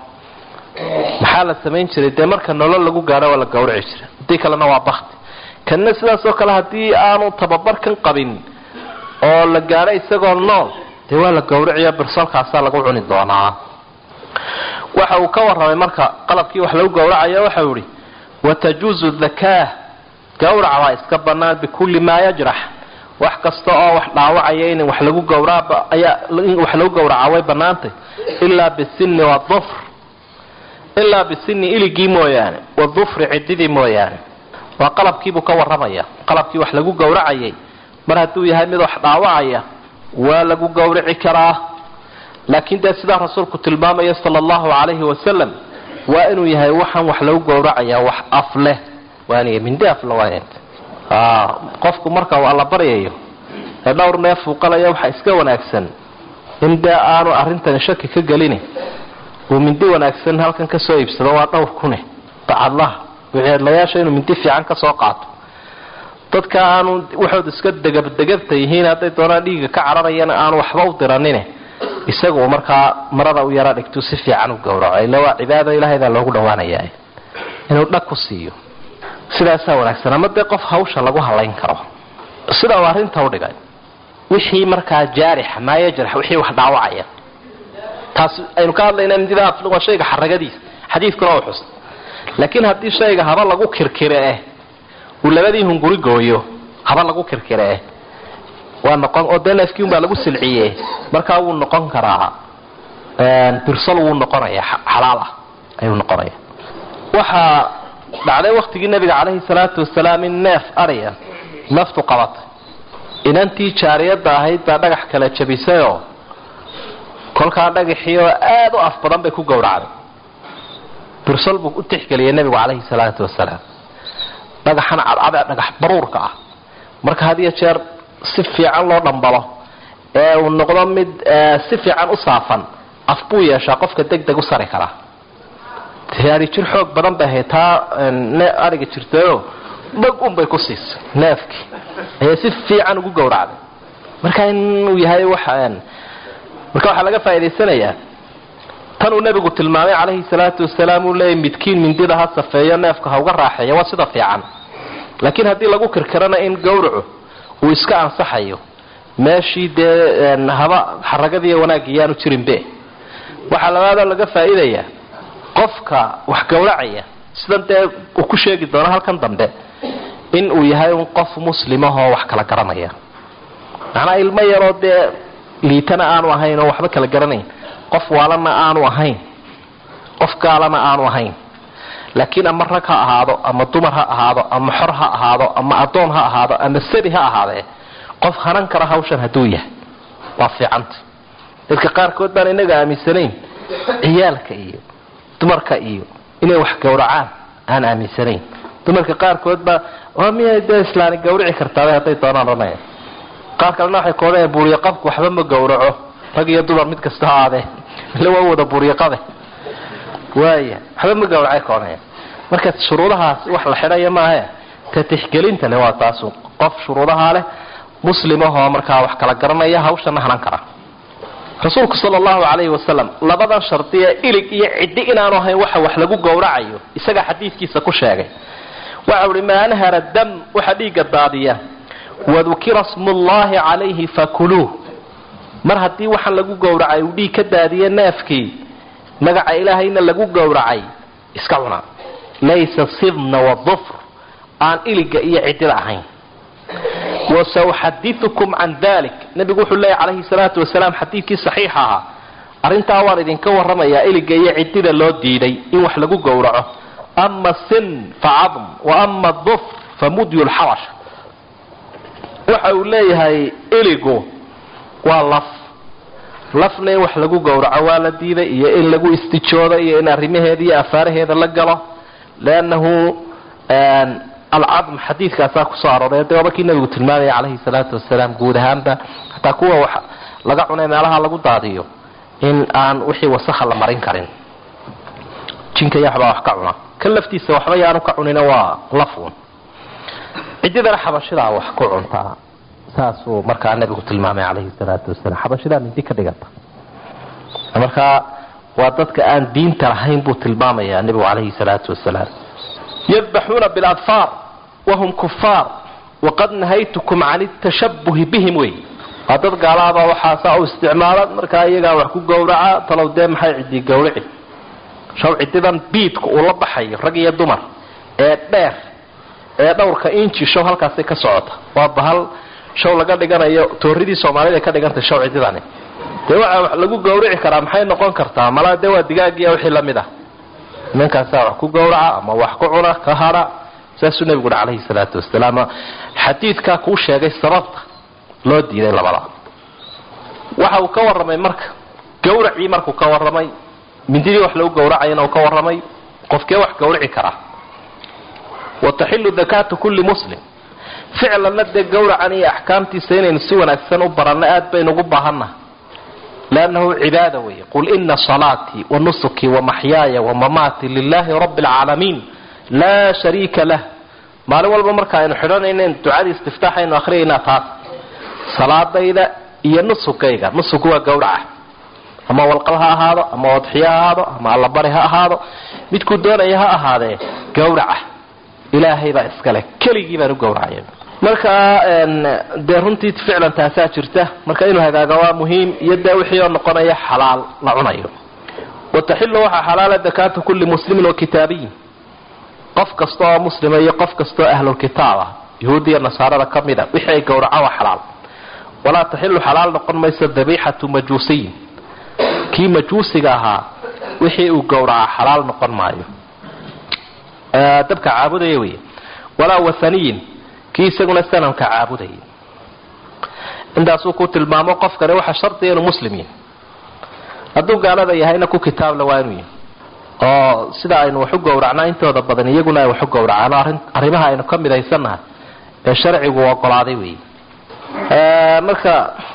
maxaa la samayn jiray dee marka nolol lagu gaadho waa la gawrici jiray haddii kalena waa bakti kanna sidaas oo kale haddii aanu tababarkan qabin oo la gaadho isagoo nool dee waa la gawriciyo birsolkaasaa lagu cuni doonaa waxa uu ka warramay marka qalabkii wax lagu gowracayo waxau ihi watajuuzu dakaa gawrac baa iska bannaan bikulli maa yajrax wax kasta oo wax dhaawacaya in wax lagu gawraain wax lagu gowraca way bannaantay ilaa bisinni wadufr ilaa bisinni iligii mooyaane wadufri cididii mooyaane waa qalabkiibuu ka warramaya qalabkii wax lagu gowracayay mar hadduu yahay mid wax dhaawacaya waa lagu gowrici karaa laakiin dee sidaa rasuulku tilmaamaya sala allahu calayhi wasalam waa inuu yahay waxaan wax lagu gowracaya wax af leh waaniga mindi afle waa qofku marka uu alla baryayo ee dhowr neef uu qalaya waxaa iska wanaagsan in dee aanu arrintani shaki ka gelini uu mindi wanaagsan halkan ka soo iibsado waa dhowr kune bacadlaha wixeedlayaasha inuu mindi fiican ka soo qaato dadka aanu waxood iska degabdegabta yihiin hadday doonaan dhiiga ka cararayana aanu waxba u diranine isagu markaa marada u yara dhigtuu si fiican u gowraco ila waa cibaado ilaahaybaa loogu dhawaanaya inuu dhag ku siiyo sidaasaa wanaagsan ama dee qof hawsha lagu halayn karo sida uu arrinta u dhigay wixii markaa jaarixa maa yajrax wixii wax dhaawacaya taas aynu ka hadlaynaa mindida waa shayga xaragadiisa xadiidkuna u xus laakiin haddii shayga haba lagu kirkire eh uu labadii hunguri gooyo haba lagu kirkire eh waa noqon oo dee neefkii unbaa lagu silciye markaa wuu noqon karaa birsol wuu noqonaya xalaal ah ayuu noqonaya waxaa dhacday waktigii nabiga calayhi salaatu wasalaam in neef adhiya naftu qabatay inantii jaariyadda ahayd baa dhagax kala jabisayoo kolkaa dhagaxii oo aada u af badan bay ku gowracday birsol buu u tixgeliyay nebigu calayhi salaatu wasalaam dhagaxan cadcada dhagax baruurka ah marka had iyo jeer si fiican loo dhambalo ee uu noqdo mid si fiican u saafan af buu yeeshaa qofka deg deg u sari karaa ari jir xoog badan bay ahayd taa ariga jirtayo dhag unbay ku siisay neefkii ayay si fiican ugu gowracday marka inuu yahay waxa marka waxaa laga faa'idaysanayaa tan uu nebigu tilmaamay calayhi salaatu wasalaam uu leeyay midkiin mindida ha safeeyo neefka ha uga raaxeeyo waa sida fiican laakiin haddii lagu kirkirana in gowracu uu iska ansaxayo meeshii dee haba xaragadii wanaagii yaanu jirinbe waxaa labaadoo laga faa'iidayaa qofka wax gowracaya sidan dee uu ku sheegi doono halkan dambe in uu yahay un qof muslimahoo wax kala garanaya macnaa ilmo yaroo dee liitana aanu ahayn oo waxba kala garanayn qof waalana aanu ahayn qof gaalana aanu ahayn laakiin ama rag ha ahaado ama dumar ha ahaado ama xor ha ahaado ama adoon ha ahaado ama sabi ha ahaadee qof hanan kara hawshan hadduu yahay waa fiicanta dadka qaarkood baan inaga aaminsanayn ciyaalka iyo dumarka iyo inay wax gowracaan aan aaminsanayn dumarka qaarkood baa waa miyay dee islaani gawrici kartaaba hadday doonaan odhanaya qaar kalena waxay koodhaya buuriyo qabku waxba ma gowraco rag iyo dumar mid kasta ha aadee ila waa wada buuriyo qabe waaya waxba ma gowracay koodhaya marka shuruudahaas wax la xidhaya maahe ka tixgelinta le waa taasu qof shuruudahaa leh muslimahoo markaa wax kala garanaya hawshana hanan kara rasuulku sal allahu calayhi wasalam labadan shardiya ilig iyo ciddi inaanu ahayn waxa wax lagu gowracayo isagaa xadiidkiisa ku sheegay waxau ihi maa anhara dam waxa dhiigga daadiya wadukira smullahi calayhi fakuluuh mar haddii waxaan lagu gowracay uu dhiig ka daadiye neefkii magaca ilaahayna lagu gowracay iska cuna laysa sibna wadufr aan iliga iyo cidida ahayn wasauxadiukum can dalik nabigu wuxuu leeyahy calayhi salaatu wasalaam xadiidkii saxiixa ahaa arrintaa waan idinka warramayaa iliga iyo cidida loo diiday in wax lagu gowraco ama sin fa cadm wa ama dufr fa mudyu lxabash waxa uu leeyahay iligu waa laf lafna in wax lagu gowraco waa la diiday iyo in lagu istijoodo iyo in arrimaheeda iyo afaaraheeda la galo leannahu alcadm xadiidkaasaa kusoo arooray de waaba kii nabigu tilmaamaya calayhi salaatu wasalaam guud ahaanba hataa kuwa wax laga cunay meelaha lagu daadiyo in aan wixii wasakha la marin karin jinka iyo waxbaa wax ka cuna kan laftiisa waxba yaanu ka cunina waa lafun cididana xabashidaa wax ku cuntaa saasuu markaa nabigu tilmaamay calayhi salaatu wasalaam xabashidaa mindi ka dhiganta markaa waa dadka aan diinta lahayn buu tilmaamaya nabigu calayhi salaatu wasalaam yadbaxuuna biladfaar wahum kufaar waqad nahaytukum can tashabuhi bihim wey waa dad gaalaabaa waxaasaa u isticmaala markaa iyagaa wax ku gowraca talow dee maxay cidii gowrici shaw cididan biidka uu la baxayo rag iyo dumar ee dheer ee dhowrka inji show halkaasay ka socota waa bahal show laga dhiganayo tooridii soomaalida ka dhigantay show cididani dee waxaa wax lagu gowrici karaa maxay noqon kartaa malaa dee waa digaagiya wixii lamid ah nimankaasaa wax ku gowraca ama wax ku cuna ka hadha saasuu nebigu uhi calayhi salaatu wasalaam xadiidkaa kuu sheegay sababta loo diiday labada waxa uu ka warramay marka gawracii markuu ka warramay mindidii wax lagu gowracayana uu ka warramay qofkee wax gowrici karaa wataxilu dakaatu kulli muslim ficlanna dee gowracan iyo axkaamtiisa inaynu si wanaagsan u baranno aad baynu ugu baahannaha lannahu cibaada weeye qul ina salaatii wa nusukii wa maxyaaya wa mamaatii lilahi rabbi alcaalamiin laa shariika lah maalin walba marka aynu xidhanaynan ducadii istiftaaxaynu akhriyaynaa taas salaadayda iyo nusugayga nusugu waa gowraca ama walqal ha ahaado ama wadxiyo ha ahaado ama allabari ha ahaado midkuu doonaya ha ahaadee gowraca ilaahay baa iskale keligii baan u gowracaya marka dee runtii ficlan taasaa jirta marka inuu hagaaga waa muhiim iyo dee wixii oo noqonaya xalaal la cunayo wataxilu waxaa xalaala dakaatu kulli muslimin wa kitaabiyin qof kasta oo muslima iyo qof kasta oo ahlulkitaab ah yahuudiya nasaarada ka mid a wixii ay gowraca waa xalaal walaa taxilu xalaal noqon mayso dabiixatu majuusiyin kii majuusiga ahaa wixii uu gowraca xalaal noqon maayo dabka caabudaya wey walaa wathaniyin kii isaguna sanamka caabudayay intaasuu ku tilmaamo qofkani waxaa shardiya inuu muslim yahay hadduu gaalada yahayna ku kitaabla waa inuu yahay oo sida aynu wax u gowracnaa intooda badan iyaguna ay wax u gowracaan arrin arrimaha aynu ka midaysannahay ee sharcigu ogolaaday wey marka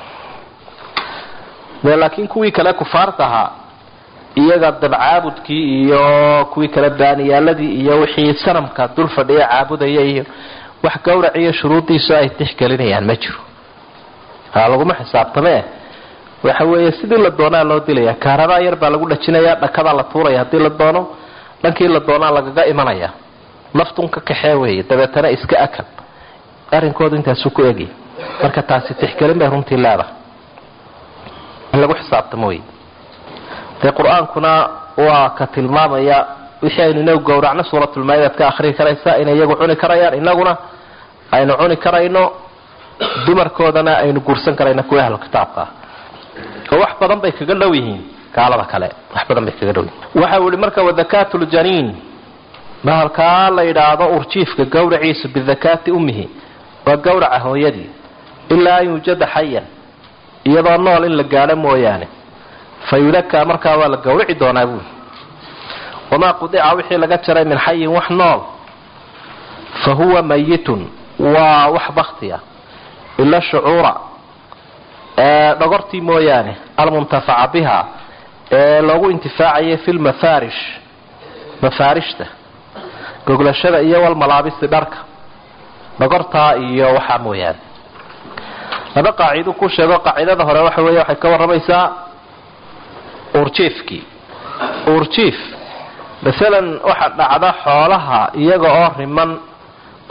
de laakiin kuwii kale kufaarta ahaa iyaga dabcaabudkii iyo kuwii kale baaniyaaladii iyo wixii sanamka dul fadhiya caabudaya iyo wax gawrac iyo shuruudiisu ay tixgelinayaan ma jiro laguma xisaabtamee waxa weeye sidii la doonaa loo dilaya kaaradaa yar baa lagu dhajinaya dhakadaa la tuuraya haddii la doono dhankii la doonaa lagaga imanaya naftun ka kaxee weeye dabeetana iska akal arrinkoodu intaasuu ku egya marka taasi tixgelin bay runtii leedahay in lagu xisaabtamo wey dee qur-aankuna waa ka tilmaamaya wixii aynu inagu gowracno suuratulmaa-idaad ka akhrii karaysa inay iyagu cuni karayaan inaguna aynu cuni karayno dumarkoodana aynu guursan karayno kuwa ahlu kitaabka ah oo wax badan bay kaga dhow yihiin gaalada kale wax badan bay kaga dhow yihiin waxa uu ihi marka wadakaatu ljaniin bahalkaa la yidhaahdo urjiifka gawraciisu bidakaati ummihi waa gawraca hooyadii ilaa an yuujada xayan iyadoo nool in la gaadho mooyaane fa yudakaa markaa waa la gawrici doonaa buuli wamaa qudica wixii laga jaray min xayin wax nool fa huwa mayitun waa wax baktiya ila shucuura dhogortii mooyaane almuntafaca biha ee loogu intifaacayay fi lmafaarish mafaarishta goglashada iyo walmalaabisi dharka dhogortaa iyo waxaa mooyaane laba qaacido ku sheego qaacidada hore waxa weeye waxay ka warramaysaa uurjiifkii uurjiif masalan waxaa dhacda xoolaha iyaga oo riman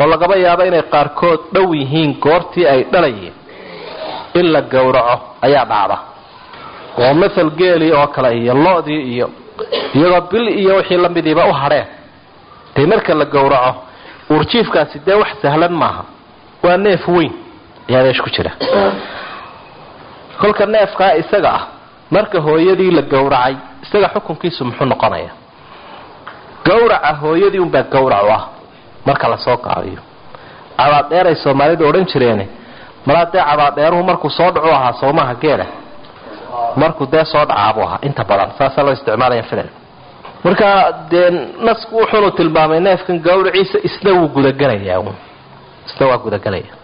oo lagaba yaabo inay qaarkood dhow yihiin goortii ay dhalayeen in la gowraco ayaa dhacda oo mathal geelii oo kale iyo lo-dii iyo iyagoo bil iyo wixii lamidiiba u hadheen dee marka la gowraco uurjiifkaasi dee wax sahlan maaha waa neef weyn ayaa meesha ku jira kolka neefkaa isaga ah marka hooyadii la gowracay isaga xukunkiisu muxuu noqonaya gowraca hooyadii unbaa gowrac u ah marka lasoo qaadiyo cabaadheeray soomaalidu odhan jireene malaa dee cabaadheeruhu markuu soo dhacu ahaa soomaha geela markuu dee soo dhacaabuu ahaa inta badan saasaa loo isticmaalaya filal marka dee nasku wuxuunu tilmaamay neefkan gawraciisa isna wuu gudagelayaa isna waa gudagelaya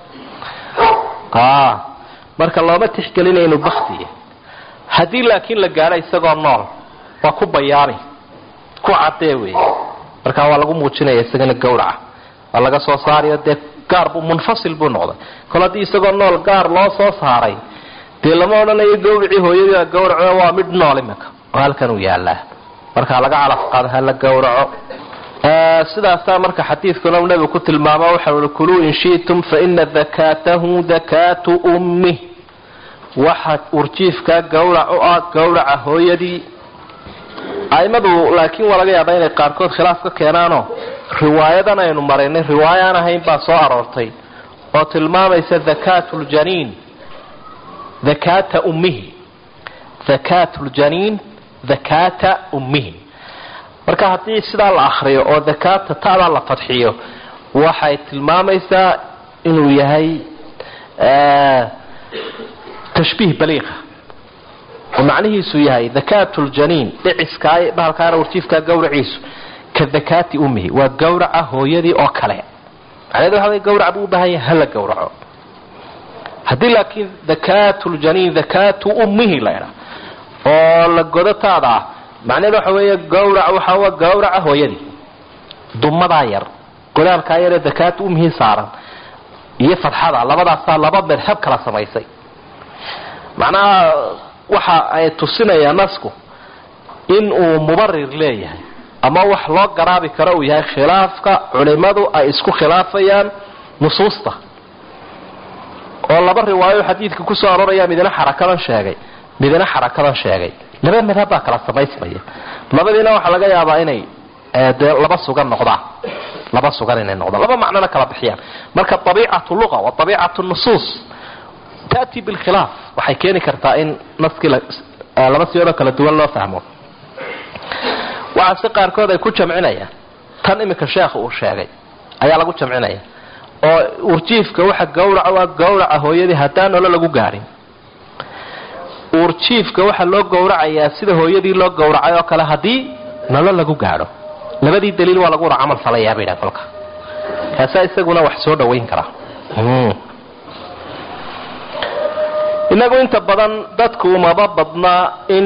marka looma tixgelina inuu baktiya haddii laakiin la gaadho isagoo nool waa ku bayaani ku cadee wey markaa waa lagu muujinaya isagana gawraca waa laga soo saarayo dee gaar buu munfasil buu noqday kol haddii isagoo nool gaar loo soo saaray dee lama odhanayo gawracii hooyadii gawraco waa mid nool iminka oo halkan uu yaalaa markaa laga calaf qaado ha la gawraco sidaasaa marka xadiidkuna nabigu ku tilmaamo waxa ui kuluu in shi'tum faina dakaatahu dakaatu ummih waxa urjiifkaa gawrac u ah gawraca hooyadii aimadu laakiin waa laga yaabaa inay qaarkood khilaaf ka keenaanoo riwaayadan aynu maraynay riwaayo aan ahayn baa soo aroortay oo tilmaamaysa dakaatu ljaniin dakaata ummihi dakaatu ljaniin dakaata ummihi marka haddii sidaa la akriyo oo dakaata ta'daa la fadxiyo waxay tilmaamaysaa inuu yahay tashbiih baliiqa oo macnihiisu yahay dakaatu ljaniin dhiciskaa bahalkaana warjiifkaa gawraciisu ka dakaati ummihi waa gawraca hooyadii oo kale macneed waxa wey gawrac buu u baahan yahay hala gawraco haddii laakiin dakaatu ljaniin dakaatu ummihi la idhaa oo la godo taada ah macneed waxa weeye gawrac waxaa gawraca hooyadii dumadaa yar godaalkaa yaree dakaatu ummihi saaran iyo fadxada labadaasaa laba madhab kala samaysay macnaha waxa ay tusinayaan nasku in uu mubarir leeyahay ama wax loo garaabi karo uu yahay khilaafka culimadu ay isku khilaafayaan nusuusta oo laba riwaayo xadiidka kusoo arooraya midna xarakadan sheegay midna xarakadan sheegay laba madhab baa kala samaysmaya labadiina waxaa laga yaabaa inay dee laba sugan noqdaan laba sugan inay noqdaan laba macnona kala bixiyaan marka abiicatu luqa wa abiicatu nusuus tati bilkhilaaf waxay keeni kartaa in naskii laba siyoodoo kala duwan loo fahmo waxaa si qaarkood ay ku jamcinayaan tan iminka sheekha uu sheegay ayaa lagu jamcinaya oo urjiifka waxa gawraca waa gawraca hooyadii haddaan nolo lagu gaadhin uurjiifka waxaa loo gowracayaa sida hooyadii loo gowracay oo kale haddii nolo lagu gaadho labadii daliil waa lagu wada camal falayaa bay dhahan kolka kaasaa isaguna wax soo dhawayn karaa inagu inta badan dadku umaba badnaa in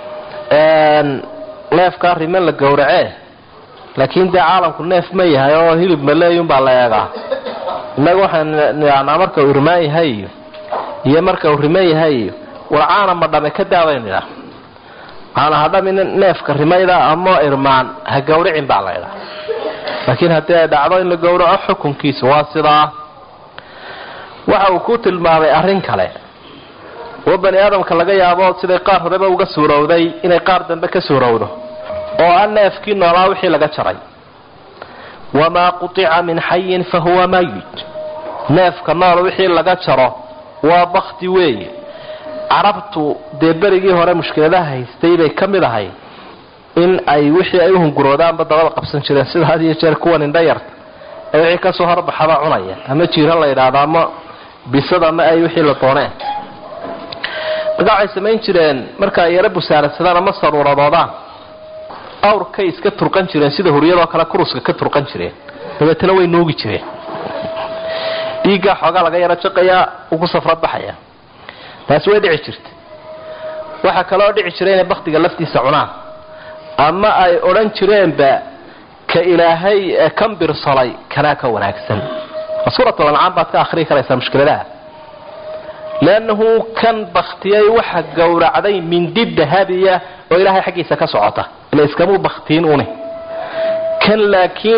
neefkaa riman la gowracee laakiin dee caalamku neef ma yahay oo hilib maleeyun baa la eegaa inagu waxaan nidhahnaa marka uu irmaan yahay iyo iyo marka uu riman yahay iyo war caana ma dhame ka daabaynu idhaa caana ha dhamin neefka rimayda ama irmaan ha gawricin baa la idhaa laakiin haddii ay dhacdo in la gowraco xukunkiisa waa sidaa waxa uu ku tilmaamay arrin kale oo bani aadamka laga yaabo siday qaar horeba uga suurowday inay qaar dambe ka suurowdo oo ah neefkii noolaa wixii laga jaray wamaa qutica min xayin fa huwa mayit neefka nool wixii laga jaro waa bakti weeye carabtu dee berigii hore mushkiladaha haystay bay ka mid ahay in ay wixii ay uhunguroodaanba dabada qabsan jireen sida had iyo jeer kuwan indha yarta ee wixii kasoo horbaxaba cunaya ama jiira la yidhaahdo ama bisad ama ay wixii la dooneen marka waxay samayn jireen marka ay yaro busaarasadaan ama saruuradoodaan awrkay iska turqan jireen sida huryadoo kale kuruska ka turqan jireen dabeetana way nuugi jireen dhiiggaa xoogaa laga yaro jaqayaa uu ku safra baxaya taasi way dhici jirta waxaa kaloo dhici jira inay baktiga laftiisa cunaan ama ay odhan jireenba ka ilaahay kan birsolay kanaa ka wanaagsan suuratul ancaam baad ka akhriyi karaysaa mushkiladaha leannahu kan baktiyay waxa gowracday mindi dahabiya oo ilaahay xaggiisa ka socota ila iskamuu baktiin une kan laakiin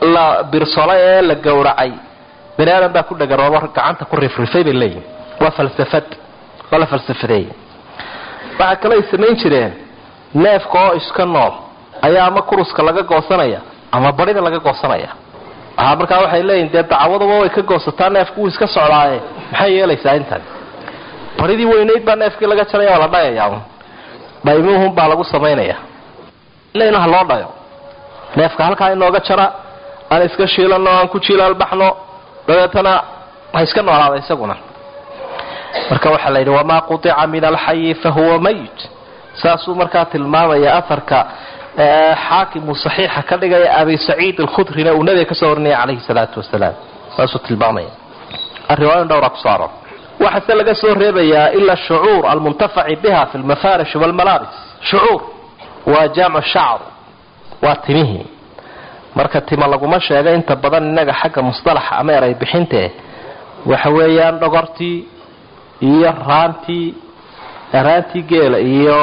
la birsolay ee la gowracay bani aadan baa ku dhagaroobo gacanta ku rifrifay bay leeyihin waa falsafad waa la falsafadeeyey waxaa kale ay samayn jireen neefka oo iska nool ayaa ama kuruska laga goosanaya ama barida laga goosanaya a markaa waxay leeyihin dee dacawaduba way ka goosataa neefku wuu iska socdaaye maxay yeelaysaa intan baridii weynayd baa neefkii laga jaraya waa la dhayayaa dhaymuhun baa lagu samaynaya in ha loo dhayo neefka halkaa inooga jara aan iska shiilano aan ku jilaalbaxno dabeetana ha iska noolaada isaguna marka waxaa la yidhi wamaa qutica min alxayi fahuwa mayit saasuu markaa tilmaamaya aharka xaakimu saxiixa ka dhigaya abi saciid alkhudrina uu nabiga kasoo warinaya calayhi salaatu wasalaam saasuu tilmaamaya riwaayan dhowraa kusoo aroor waxaase laga soo reebayaa ila shucuur almuntafaci biha fi lmafaarish walmalaabis shucuur waa jaamcu shacr waa timihii marka tima laguma sheega inta badan innaga xagga musalaxa ama eray bixintee waxa weeyaan dhogortii iyo raantii raantii geela iyo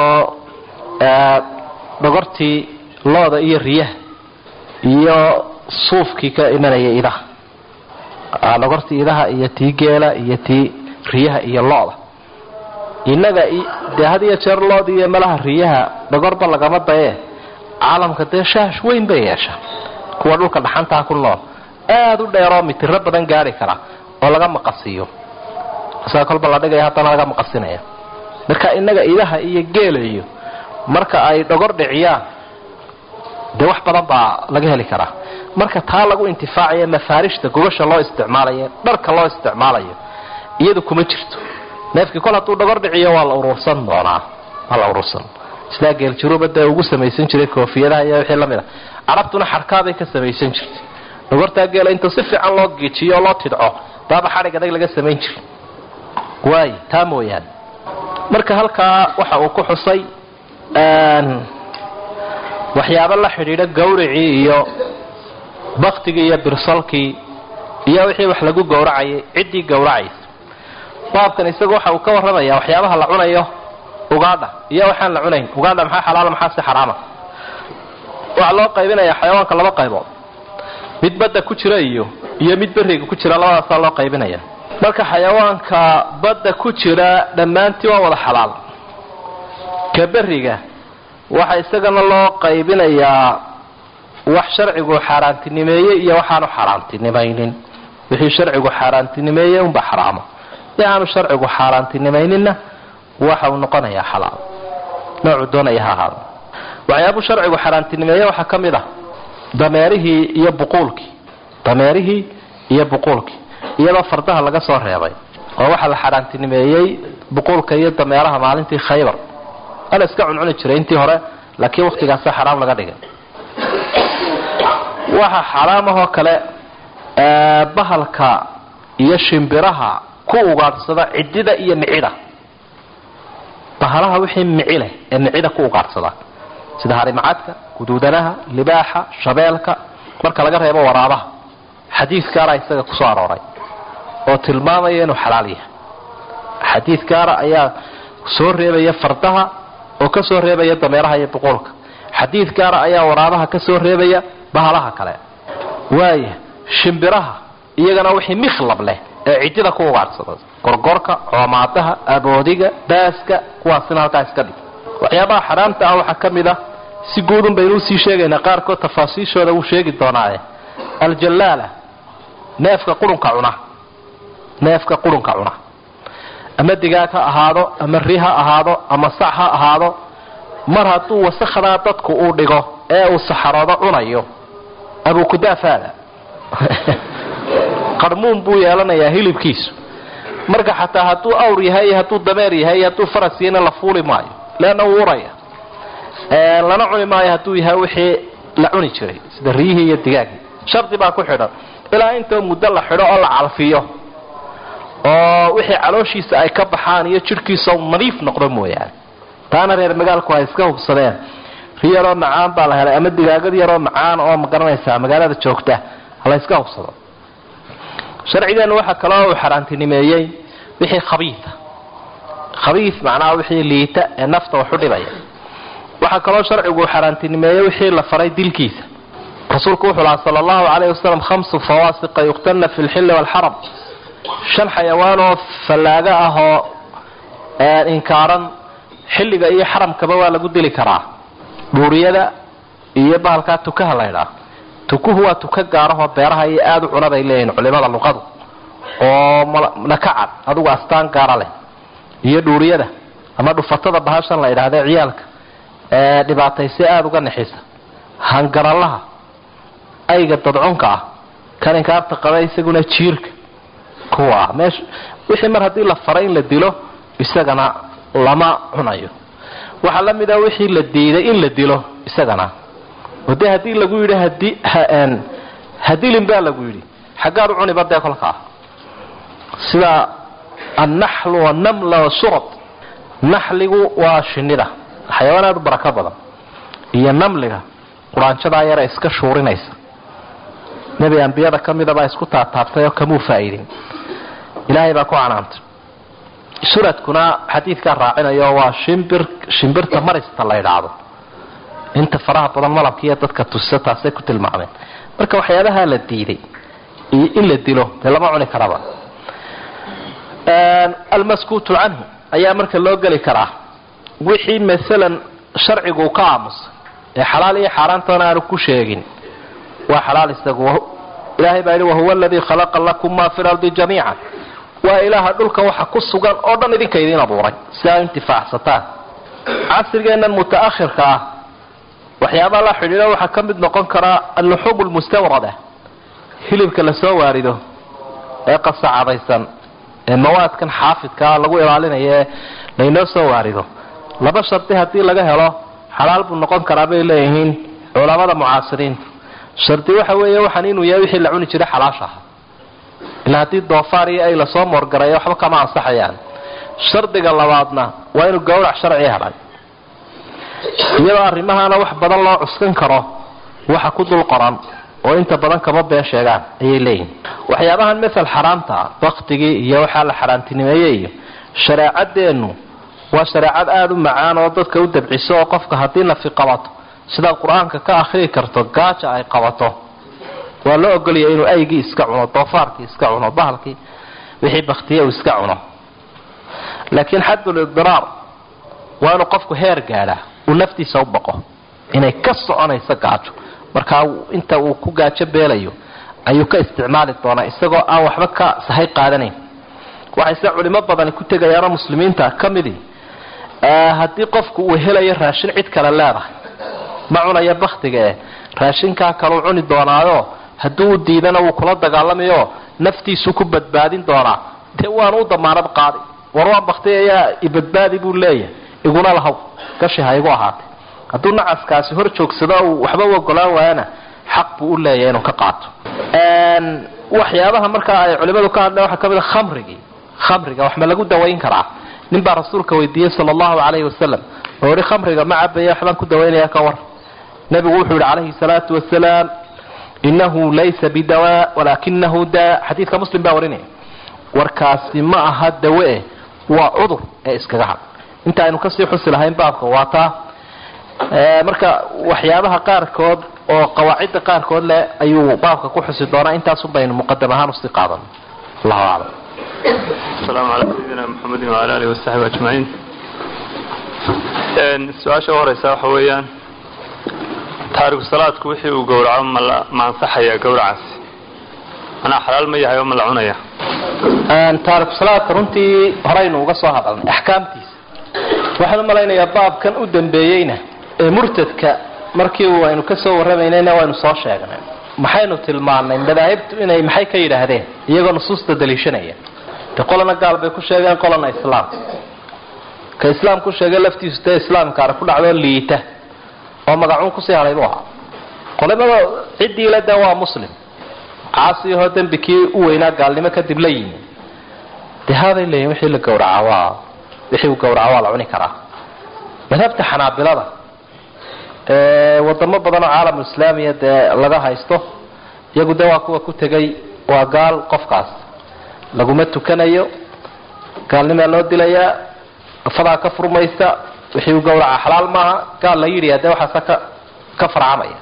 dhogortii looda iyo riyaha iyo suufkii ka imanaya idaha dhogortii idaha iyo tii geela iyo tii riyaha iyo looda innaga dee had iyo jeer looda iyo malaha riyaha dhogorba lagama dayee caalamka dee shaash weyn bay yeesha kuwa dhulka dhaxantaa ku nool aada u dheeroo mitiro badan gaari kara oo laga maqasiiyo isaga kolba la dhigaya haddana laga maqasinaya marka innaga idaha iyo geela iyo marka ay dhogor dhiciyaan dee wax badan baa laga heli karaa marka taa lagu intifaacayo mafaarishta gobasha loo isticmaalayo dharka loo isticmaalayo iyadu kuma jirto neefkii kol hadduu dhogor dhiciyo waa la urursan doonaa waa la urursan sidaa geeljiruba dee ugu samaysan jiray koofiyadaha iyo wixii lamid a carabtuna xarkaabay ka samaysan jirtay dhogortaa geela inta si fiican loo geejiyo oo loo tidco baaba xadhig adag laga samayn jiray waayo taa mooyaane marka halkaa waxa uu ku xusay waxyaabo la xidhiidha gawricii iyo baktigii iyo birsalkii iyo wixii wax lagu gowracayay ciddii gowracaysa baabkan isagu waxa uu ka warramaya waxyaabaha la cunayo ugaadha iyo waxaan la cunayn ugaadha maxaa xalaala maxaa si xaraama waxaa loo qaybinayaa xayawaanka laba qaybood mid badda ku jira iyo iyo mid beriga ku jira labadaasaa loo qaybinaya marka xayawaanka badda ku jira dhammaantii waa wada xalaal ka beriga waxa isagana loo qaybinayaa wax sharcigu xaaraantinimeeyey iyo waxaanu xaaraantinimaynin wixii sharcigu xaaraantinimeeyey unba xaraamo si aanu sharcigu xaaraantinimayninna waxa uu noqonayaa xalaal noocuu doonaya ha ahaado waxyaabuu sharcigu xaaraantinimeeye waxaa ka mid ah dameerihii iyo buquulkii dameerihii iyo buquulkii iyadoo fardaha laga soo reebay oo waxaa la xaaraantinimeeyey buquulka iyo dameeraha maalintii khaybar ana iska cuncuni jiray intii hore laakiin wakhtigaasa xaraam laga dhigay waxa xaraam ahoo kale bahalka iyo shimbiraha ku ugaadhsada cidida iyo micida bahalaha wixii mici leh ee micida ku ugaadhsada sida harimacadka guduudanaha libaaxa shabeelka marka laga reebo waraabaha xadiis gaara isaga kusoo arooray oo tilmaamaya inuu xalaal yahay xadiis gaara ayaa soo reebaya fardaha oo ka soo reebaya dameeraha iyo boqolka xadiid gaara ayaa waraabaha ka soo reebaya bahalaha kale waaya shimbiraha iyagana wixii mikhlab leh ee cidida ku ugaadhsada gorgorka coomaadaha aboodiga baaska kuwaasina halkaa iska dhig waxyaabaha xaraamta ah waxaa ka mid ah si guudun baynu usii sheegaynaa qaarkood tafaasiishooda wuu sheegi doonaaye aljallaala neefka qurunka cuna neefka qurunka cuna ama digaag ha ahaado ama ri ha ahaado ama sac ha ahaado mar hadduu wasakhadaa dadku uu dhigo ee uu saxaroodo cunayo abukudaafaada qarmuun buu yeelanayaa hilibkiisu marka xataa hadduu awr yahay iyo hadduu dameer yahay iyo hadduu faras yahayna la fuuli maayo leanna wuu uraya lana cuni maayo hadduu yahay wixii la cuni jiray sida riyihii iyo digaagii shardi baa ku xidhan ilaa intoo muddo la xidho oo la calfiyo oo wixii calooshiisa ay ka baxaan iyo jidhkiisa nadiif noqdo mooyaane taana reer magaalku ay iska hubsadeen ri yaroo macaan baa la helay ama digaagad yaroo macaan oo magaranaysaa magaalada joogta hala iska hubsado sharcigeenu waxaa kaloo uu xaaraantinimeeyey wixii khabiia khabii macnaha wixii liita ee nafta waxu dhibaya waxaa kaloo sharcigu xaaraantinimeeyey wixii la faray dilkiisa rasuulku wuxuu lahaa sala allahu calayh wasalam khamsu fawaasiqa yuqtalna fi lxilli waalxaram shan xayawaanoo fallaaga ah oo inkaaran xilliga iyo xaramkaba waa lagu dili karaa dhuuriyada iyo bahalkaa tukaha laydhaa tukuhu waa tuka gaarahoo beeraha iyo aada u cuna bay leeyihin culimada luqadu oo nakacad adugu astaan gaara leh iyo dhuuriyada ama dhufatada bahashan la idhaahda ciyaalka ee dhibaataysi aada uga nixisa hangaralaha ayga dadcunka ah kan inkaarta qaba isaguna jiirka kuwa ah meesha wixii mar haddii la faray in la dilo isagana lama cunayo waxaa la mid a wixii la diiday in la dilo isagana oo dee haddii lagu yidhi hadi hadilin baa lagu yidhi xaggaad u cuniba dee kolkaa sida annaxlu wanamla wasurad naxligu waa shinida xayawaan aada u barako badan iyo namliga quraanjadaa yare iska shuurinaysa nebi ambiyada ka midabaa isku taataabtay oo kamuu faa'iidin ilaahay baa ku canaantay suradkuna xadiidkaa raacinayo waa shimbir shimbirta marista la ydhaacdo inta faraha badan malabkiiyo dadka tusa taasay ku tilmaameen marka waxyaabaha la diiday iyo in la dilo dee lama cuni karaba almaskuutu canhu ayaa marka loo geli karaa wixii maalan sharcigu ka aamusa ee xalaal iyo xaaraantana aanu ku sheegin waa xalaal isagu ilaahay baa yidhi wahuwa aladii khalaqa lakum maa fi lardi jamiica waa ilaaha dhulka waxa ku sugan oo dhan idinka idiin abuuray si aa intifaacsataan casrigeennan mutaakhirka ah waxyaabaha la xidhiidha waxaa ka mid noqon karaa alluxuub lmustawrada hilibka lasoo waarido ee qasacadaysan ee mawaadkan xaafidkaa lagu ilaalinayo ee laynoo soo waarido laba shardi haddii laga helo xalaal buu noqon karaa bay leeyihiin culamada mucaasiriinta shardi waxa weeye waxaan inuu yahay wixii la cuni jiray xalaasha aha ilaa haddii doofaar iyo ay lasoo moorgareeyo waxba kama ansaxayaan shardiga labaadna waa inuu gawrac sharci helay iyadoo arrimahaana wax badan loo cuskan karo waxa ku dul qoran oo inta badan kama been sheegaan ayay leeyihin waxyaabahan masal xaraamta ah baktigii iyo waxaa la xaaraantinimeeyey iyo shareecadeennu waa shareecad aada u macaan oo dadka u dabciso oo qofka haddii nafi qabato sidaad qur-aanka ka akhrii karto gaaja ay qabato waa loo ogolaya inuu aygii iska cuno doofaarkii iska cuno bahalkii wixii baktiye uu iska cuno laakiin xadulidiraar waa inuu qofku heer gaadhaa uu naftiisa u baqo inay ka soconayso gaajo markaa inta uu ku gaajo beelayo ayuu ka isticmaali doonaa isagoo aan waxba ka sahay qaadanayn waxayse culimo badani ku tegayaanoo muslimiinta ka midii haddii qofku uu helayo raashin cid kale leedahay ma cunayo baktiga eh raashinkaa kaleu cuni doonaayo hadduu u diidana wuu kula dagaalamayo naftiisuu ku badbaadin doonaa dee waanu u damaanad qaadi war waa bakti ayaa ibadbaadi buu leeyahay iguna lahaw gashi ha igu ahaatay hadduu nacaskaasi hor joogsado uu waxba u ogolaan waayana xaq buu u leeyahay inuu ka qaato waxyaabaha markaa ay culimadu ka hadleen waxaa ka mid a khamrigii khamriga wax ma lagu dawayn karaa nin baa rasuulka weydiiyey sala allahu calayhi wasalam oo ihi khamriga ma cabaya waxbaan ku dawaynaya ka war nebigu wuxuu yihi calayhi salaatu wasalaam inahu laysa bidawaa walaakinahu daa xadiidka muslim baa warinaya warkaasi ma aha dawe waa cudur ee iskaga had inta aynu kasii xusi lahayn baabka waa taa marka waxyaabaha qaarkood oo qawaacidda qaarkood leh ayuu baabka ku xusi doonaa intaasun baynu muqadam ahaan usii qaadan allahu aclam asalaamu calaa sayidina maxamedin wala alihi wasaxbi ajmaciin su-aasha u horeysa waxa weeyaan taariku salaadku wixii uu gowraco ma ansaxaya gowracaasi manaa xalaal ma yahay oo ma la cunaya taariku salaadka runtii horaynu uga soo hadalnay axkaamtiisa waxaan u malaynayaa baabkan u dambeeyeyna ee murtadka markii aynu ka soo warramaynayna waynu soo sheegnay maxaynu tilmaannay madaahibtu inay maxay ka yidhaahdeen iyagoo nusuusta daliishanaya de qolana gaal bay ku sheegeen qolana islaam ka islaam ku sheegay laftiisu dee islaamkaana ku dhacdoo liita oo magacuun kusii hadhay buu ahaa qolimada ciddiile de waa muslim caasiyahoo dembi kii u weynaa gaalnimo kadib la yimi de haabay leeyihin wixii la gowracaa waa wixii uu gowraca waa la cuni karaa madhabta xanaabilada ee wadamo badan oo caalamul islaamiya dee laga haysto iyagu de waa kuwa ku tegay waa gaal qofkaas laguma tukanayo gaalnimaa loo dilayaa afadaa ka furmaysa wixii uu gowraca xalaal maaha gaal la yidhi de waxaasa ka ka farcamaya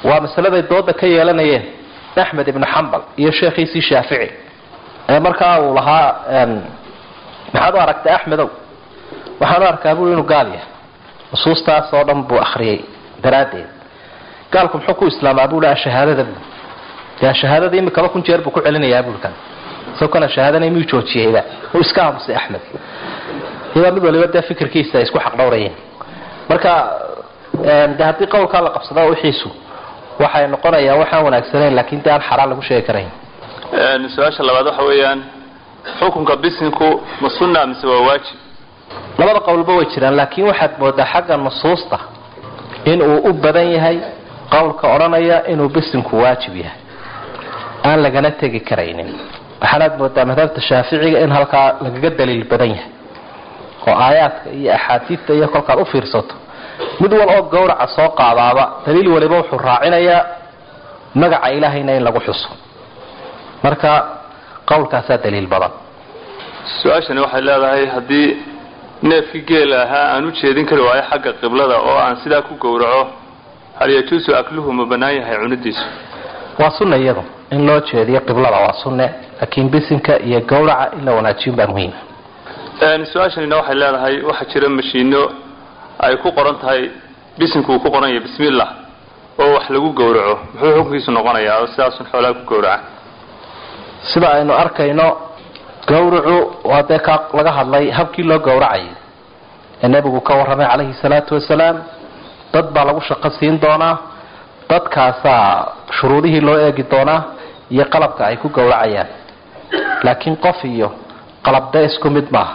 waa masaladay dooda ka yeelanayeen axmed ibnu xambal iyo sheekhiisii shaafici ee markaa uu lahaa maxaad u aragtay axmedow waxaan u arkaa bui inuu gaal yahay nusuustaas oo dhan buu akriyay daraaddeed gaalku muxuu ku islaamaa buu laha shahaadada bu dee shahaadada imikaba kun jeer buu ku celinayaa buulkan isagoo kana shahaadana miyuu joojiyeyba uu iska aamusay axmed iyadaa mid waliba dee fikirkiisa ay isku xaqdhowrayeen marka de haddii qowlkaa la qabsada wixiisu waxay noqonayaa waxaan wanaagsanayn laakin de aan xaraan lagu sheegi karayn su-aasha labaad waxa weeyaan xukunka bisinku ma sunna mise waa waajib labada qowlba way jiraan laakiin waxaad moodaa xagga nusuusta inuu u badan yahay qowlka odhanaya inuu bisinku waajib yahay aan lagana tegi karaynin waxaanaad moodaa madhabta shaaficiga in halkaa lagaga daliil badan yahay oo aayaadka iyo axaadiidta iyo kolkaad u fiirsato mid wal oo gawraca soo qaadaaba daliil waliba wuxuu raacinayaa magaca ilaahayna in lagu xuso marka qowlkaasaa daliil badan su-aashani waxay leedahay haddii neefkii geela ahaa aan u jeedin kari waayo xagga qiblada oo aan sidaa ku gowraco hal yajuusu akluhu ma bannaan yahay cunidiisu waa sunna iyadu in loo jeediyo qiblada waa sunne laakiin bisinka iyo gawraca in la wanaajiyun baa muhiima su-aashanina waxay leedahay waxaa jira mashiino ay ku qoran tahay bisinku uu ku qoran yahay bismillah oo wax lagu gowraco muxuu xukunkiisu noqonayaa oo sidaasun xoolaha ku gowraca sida aynu arkayno gawracu waa dee ka laga hadlay habkii loo gowracayo ee nebigu ka warramay calayhi salaatu wasalaam dad baa lagu shaqo siin doonaa dadkaasaa shuruudihii loo eegi doonaa iyo qalabka ay ku gowracayaan laakiin qof iyo qalabde isku mid maaha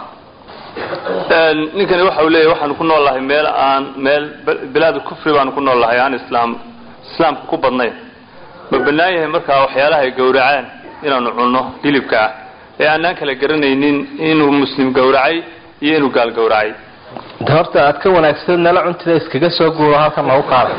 ninkani waxa uu leeyahy waxaanu ku nool lahay meel aan meel bilaadu kufri baanu ku nool lahay aan islaam islaamka ku badnayn ma bannaan yahay markaa waxyaalaha ay gowracaan inaanu cunno hilibka ah ee aanaan kala garanaynin inuu muslim gowracay iyo inuu gaal gowracay de horta aad ka wanaagsan nala cuntida iskaga soo guuro halkan lagu qaada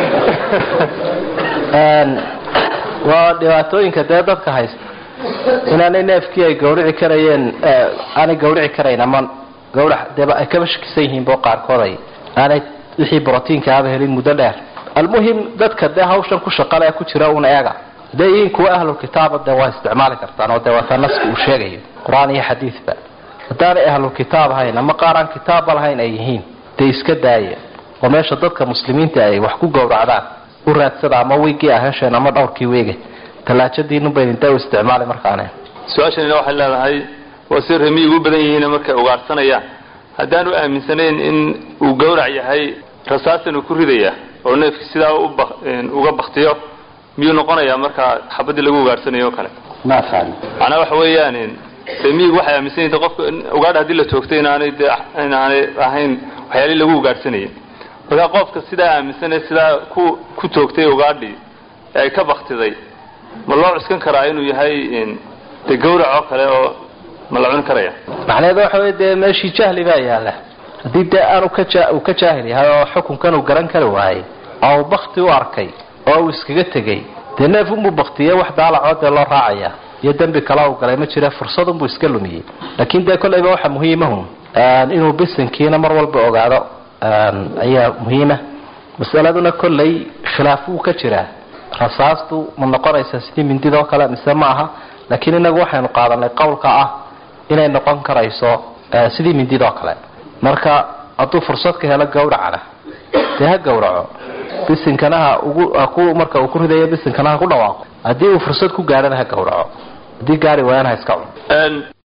waa dhibaatooyinka dee dadka haysta inaanay neefkii ay gawrici karayeen aanay gawrici karayn ama gawrac deeba ay kaba shakisan yihiin bo qaarkood ay aanay wixii brotiinka aba helin muddo dheer almuhim dadka dee hawshan ku shaqale ku jira un eega dee iin kuwa ahlulkitaaba dee waa isticmaali kartaan oo dee waata naska uu sheegayo qur-aan iyo xadiidba haddaanay ahlulkitaab ahayn ama qaar aan kitaabba lahayn ay yihiin dee iska daaya oo meesha dadka muslimiinta ay wax ku gowracdaan u raadsada ama weygii ah hesheen ama dhowrkii weege tallaajadiinunbaydin dee u isticmaali markaane su-aashanina waxay leedahay waa si remiyi ugu badan yihiin markay ugaarhsanayaan haddaanu aaminsanayn in uu gawrac yahay rasaasan uu ku ridaya oo neefki sidaa uga baktiyo miyuu noqonayaa markaa xabadii lagu ugaarhsanayo o kale macnaa waxa weeyaan remiyigu waxay aaminsan yihin qofka ugaadha hadii la toogtay inaanay de inaanay ahayn waxyaalihii lagu ugaarhsanayay markaa qofka sidaa aaminsanay sidaa ku ku toogtay ugaadhii ee ay ka baktiday ma loo cuskan karaa inuu yahay de gawrac oo kale oo ma la cuni karaya macnaheedu waxa wey dee meeshii jahli baa yaalla haddii dee aanu ka uu ka jaahil yahay oo xukunkan uu garan kari waayey oo uu bakti u arkay oo uu iskaga tegay dee neef unbuu baktiye wax daalacoo dee loo raacaya iyo dembi kale u galay ma jira fursadunbuu iska lumiyey laakiin dee kollayba waxa muhiimahun inuu bisinkiina mar walba ogaado ayaa muhiima masaladuna kollay khilaaf wuu ka jiraa rasaastu ma noqonaysaa sidii mindidoo kale mise ma aha laakiin inagu waxaynu qaadanay qowlka ah inay noqon karayso sidii mindidoo kale marka hadduu fursad ka helo gawracana dee ha gawraco bisinkana ha ugu ku marka uu ku ridayo bisinkana ha ku dhawaaqo haddii uu fursad ku gaadhana ha gawraco haddii gaari waayana ha iska cuno